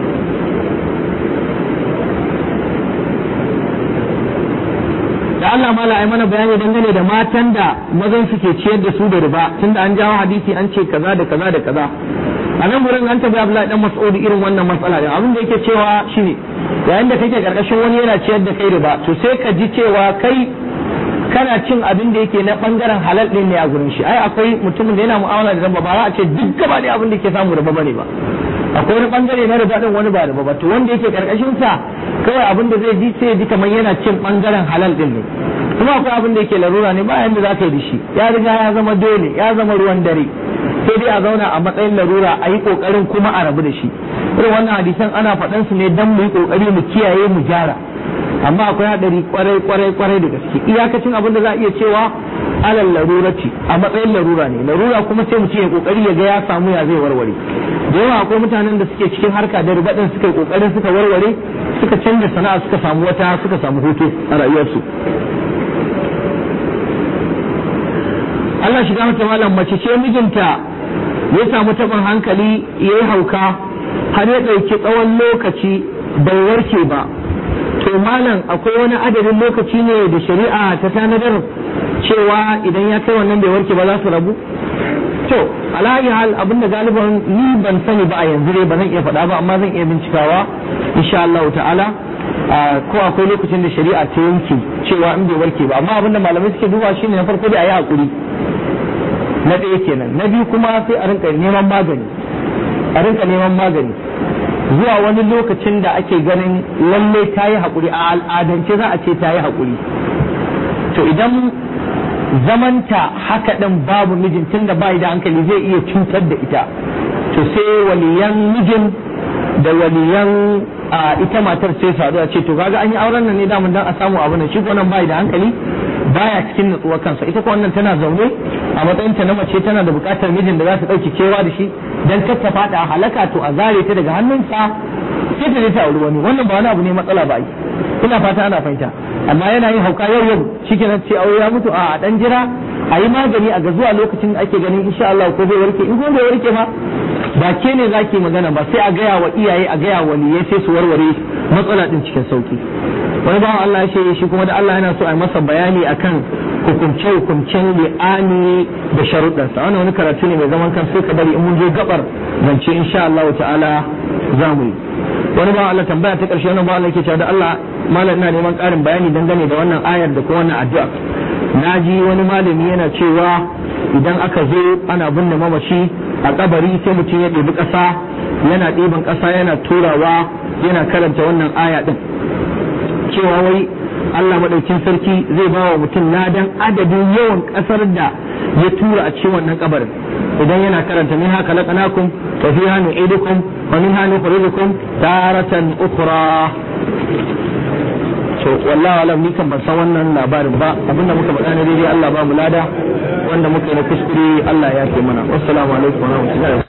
da Allah mala ai mana bayani dangane da matan da mazan suke ciyar da su da riba tunda an jawo hadisi an ce kaza da kaza da kaza a nan gurin an tabi Abdullahi dan Mas'ud irin wannan matsala da abin da yake cewa shine yayin da kake karkashin wani yana ciyar da kai riba to sai ka ji cewa kai kana cin abin da yake na bangaren halal din ne a gurin shi ai akwai mutumin da yana mu'amala da riba ba za a ce duk gaba da abin da ke samu riba bane ba akwai wani bangare na riba din wani ba riba ba to wanda yake karkashin sa kawai abin da zai ji sai ya ji kamar yana cin bangaren halal din ne kuma akwai abin da yake larura ne ba yanda za ka yi da shi ya riga ya zama dole ya zama ruwan dare sai dai a zauna a matsayin larura a yi kokarin kuma a rabu da shi irin wannan hadisan ana faɗan su ne dan mu yi kokari mu kiyaye mu gyara amma akwai hadari kwarai kwarai kwarai da gaske iyakacin abin da za a iya cewa alal larurati a matsayin larura ne larura kuma sai mu ce kokari ya ga ya samu ya zai warware da yawa akwai mutanen da suke cikin harka da ribadin suka yi kokarin suka warware suka canza sana'a suka samu wata suka samu hutu a rayuwarsu Allah shiga mata malam mace ce mijinta ya samu taɓin hankali ya yi hauka har ya ɗauki tsawon lokaci bai warke ba to malam akwai wani adadin lokaci ne da shari'a ta tanadar cewa idan ya kai wannan bai warke ba za su rabu to alayi hal abinda galiban ni ban sani ba a yanzu dai ba zan iya faɗa ba amma zan iya bincikawa insha Allah ta'ala ko akwai lokacin da shari'a ta yanke cewa in bai warke ba amma abinda malamai suke duba shine na farko dai a yi hakuri na ɗaya kenan na biyu kuma sai a rinka neman magani a rinka neman magani zuwa wani lokacin da ake ganin lalle ta yi haƙuri a al'adance za a ce ta yi haƙuri to idan zamanta haka ɗin babu mijin tun da bai da hankali zai iya cutar da ita to sai waliyan mijin da waliyan a ita matar sai sadu a ce to kaga an yi auren nan ne damun dan a samu abu nan shi ko nan bai da hankali baya cikin natsuwar kansa ita ko wannan tana zaune a matsayin ta na mace tana da bukatar mijin da za ta dauki kewa da shi dan kar ta fada a halaka to a zare ta daga hannunsa sai ta je ta auri wani wannan ba wani abu ne matsala ba ina fata ana fahimta amma yana yin hauka yau yau shikenan ce aure ya mutu a dan jira a yi magani a ga zuwa lokacin da ake ganin insha Allah ko zai warke in ko bai warke ba ba ke ne zaki magana ba sai a gaya wa iyaye a gaya wa waliyai sai su warware matsala din cikin sauki wani bawan Allah ya ce shi kuma da Allah yana so a yi masa bayani akan hukumce hukumcen li'ani da sharuɗansa wannan wani karatu ne mai zaman kan sai ka bari in mun je gabar zance insha Allah ta'ala za mu yi wani bawan Allah tambaya ta ƙarshe wani bawan Allah yake cewa da Allah malam ina neman ƙarin bayani dangane da wannan ayar da kuma wannan addu'a na ji wani malami yana cewa idan aka zo ana binne mamaci a kabari sai mutum ya ɗebi ƙasa yana ɗiban ƙasa yana turawa yana karanta wannan aya ɗin cewa wai Allah maɗaukin sarki zai ba wa mutum ladan adadin yawan ƙasar da ya tura a cikin wannan kabarin idan yana karanta min haka laqanakum wa fiha nu'idukum wa minha nukhrijukum taratan ukhra to wallahi alam ni kan ban san wannan labarin ba abinda muka faɗa ne daidai Allah ba mu lada wanda muka yi na kuskure Allah ya ce mana wassalamu alaikum wa rahmatullahi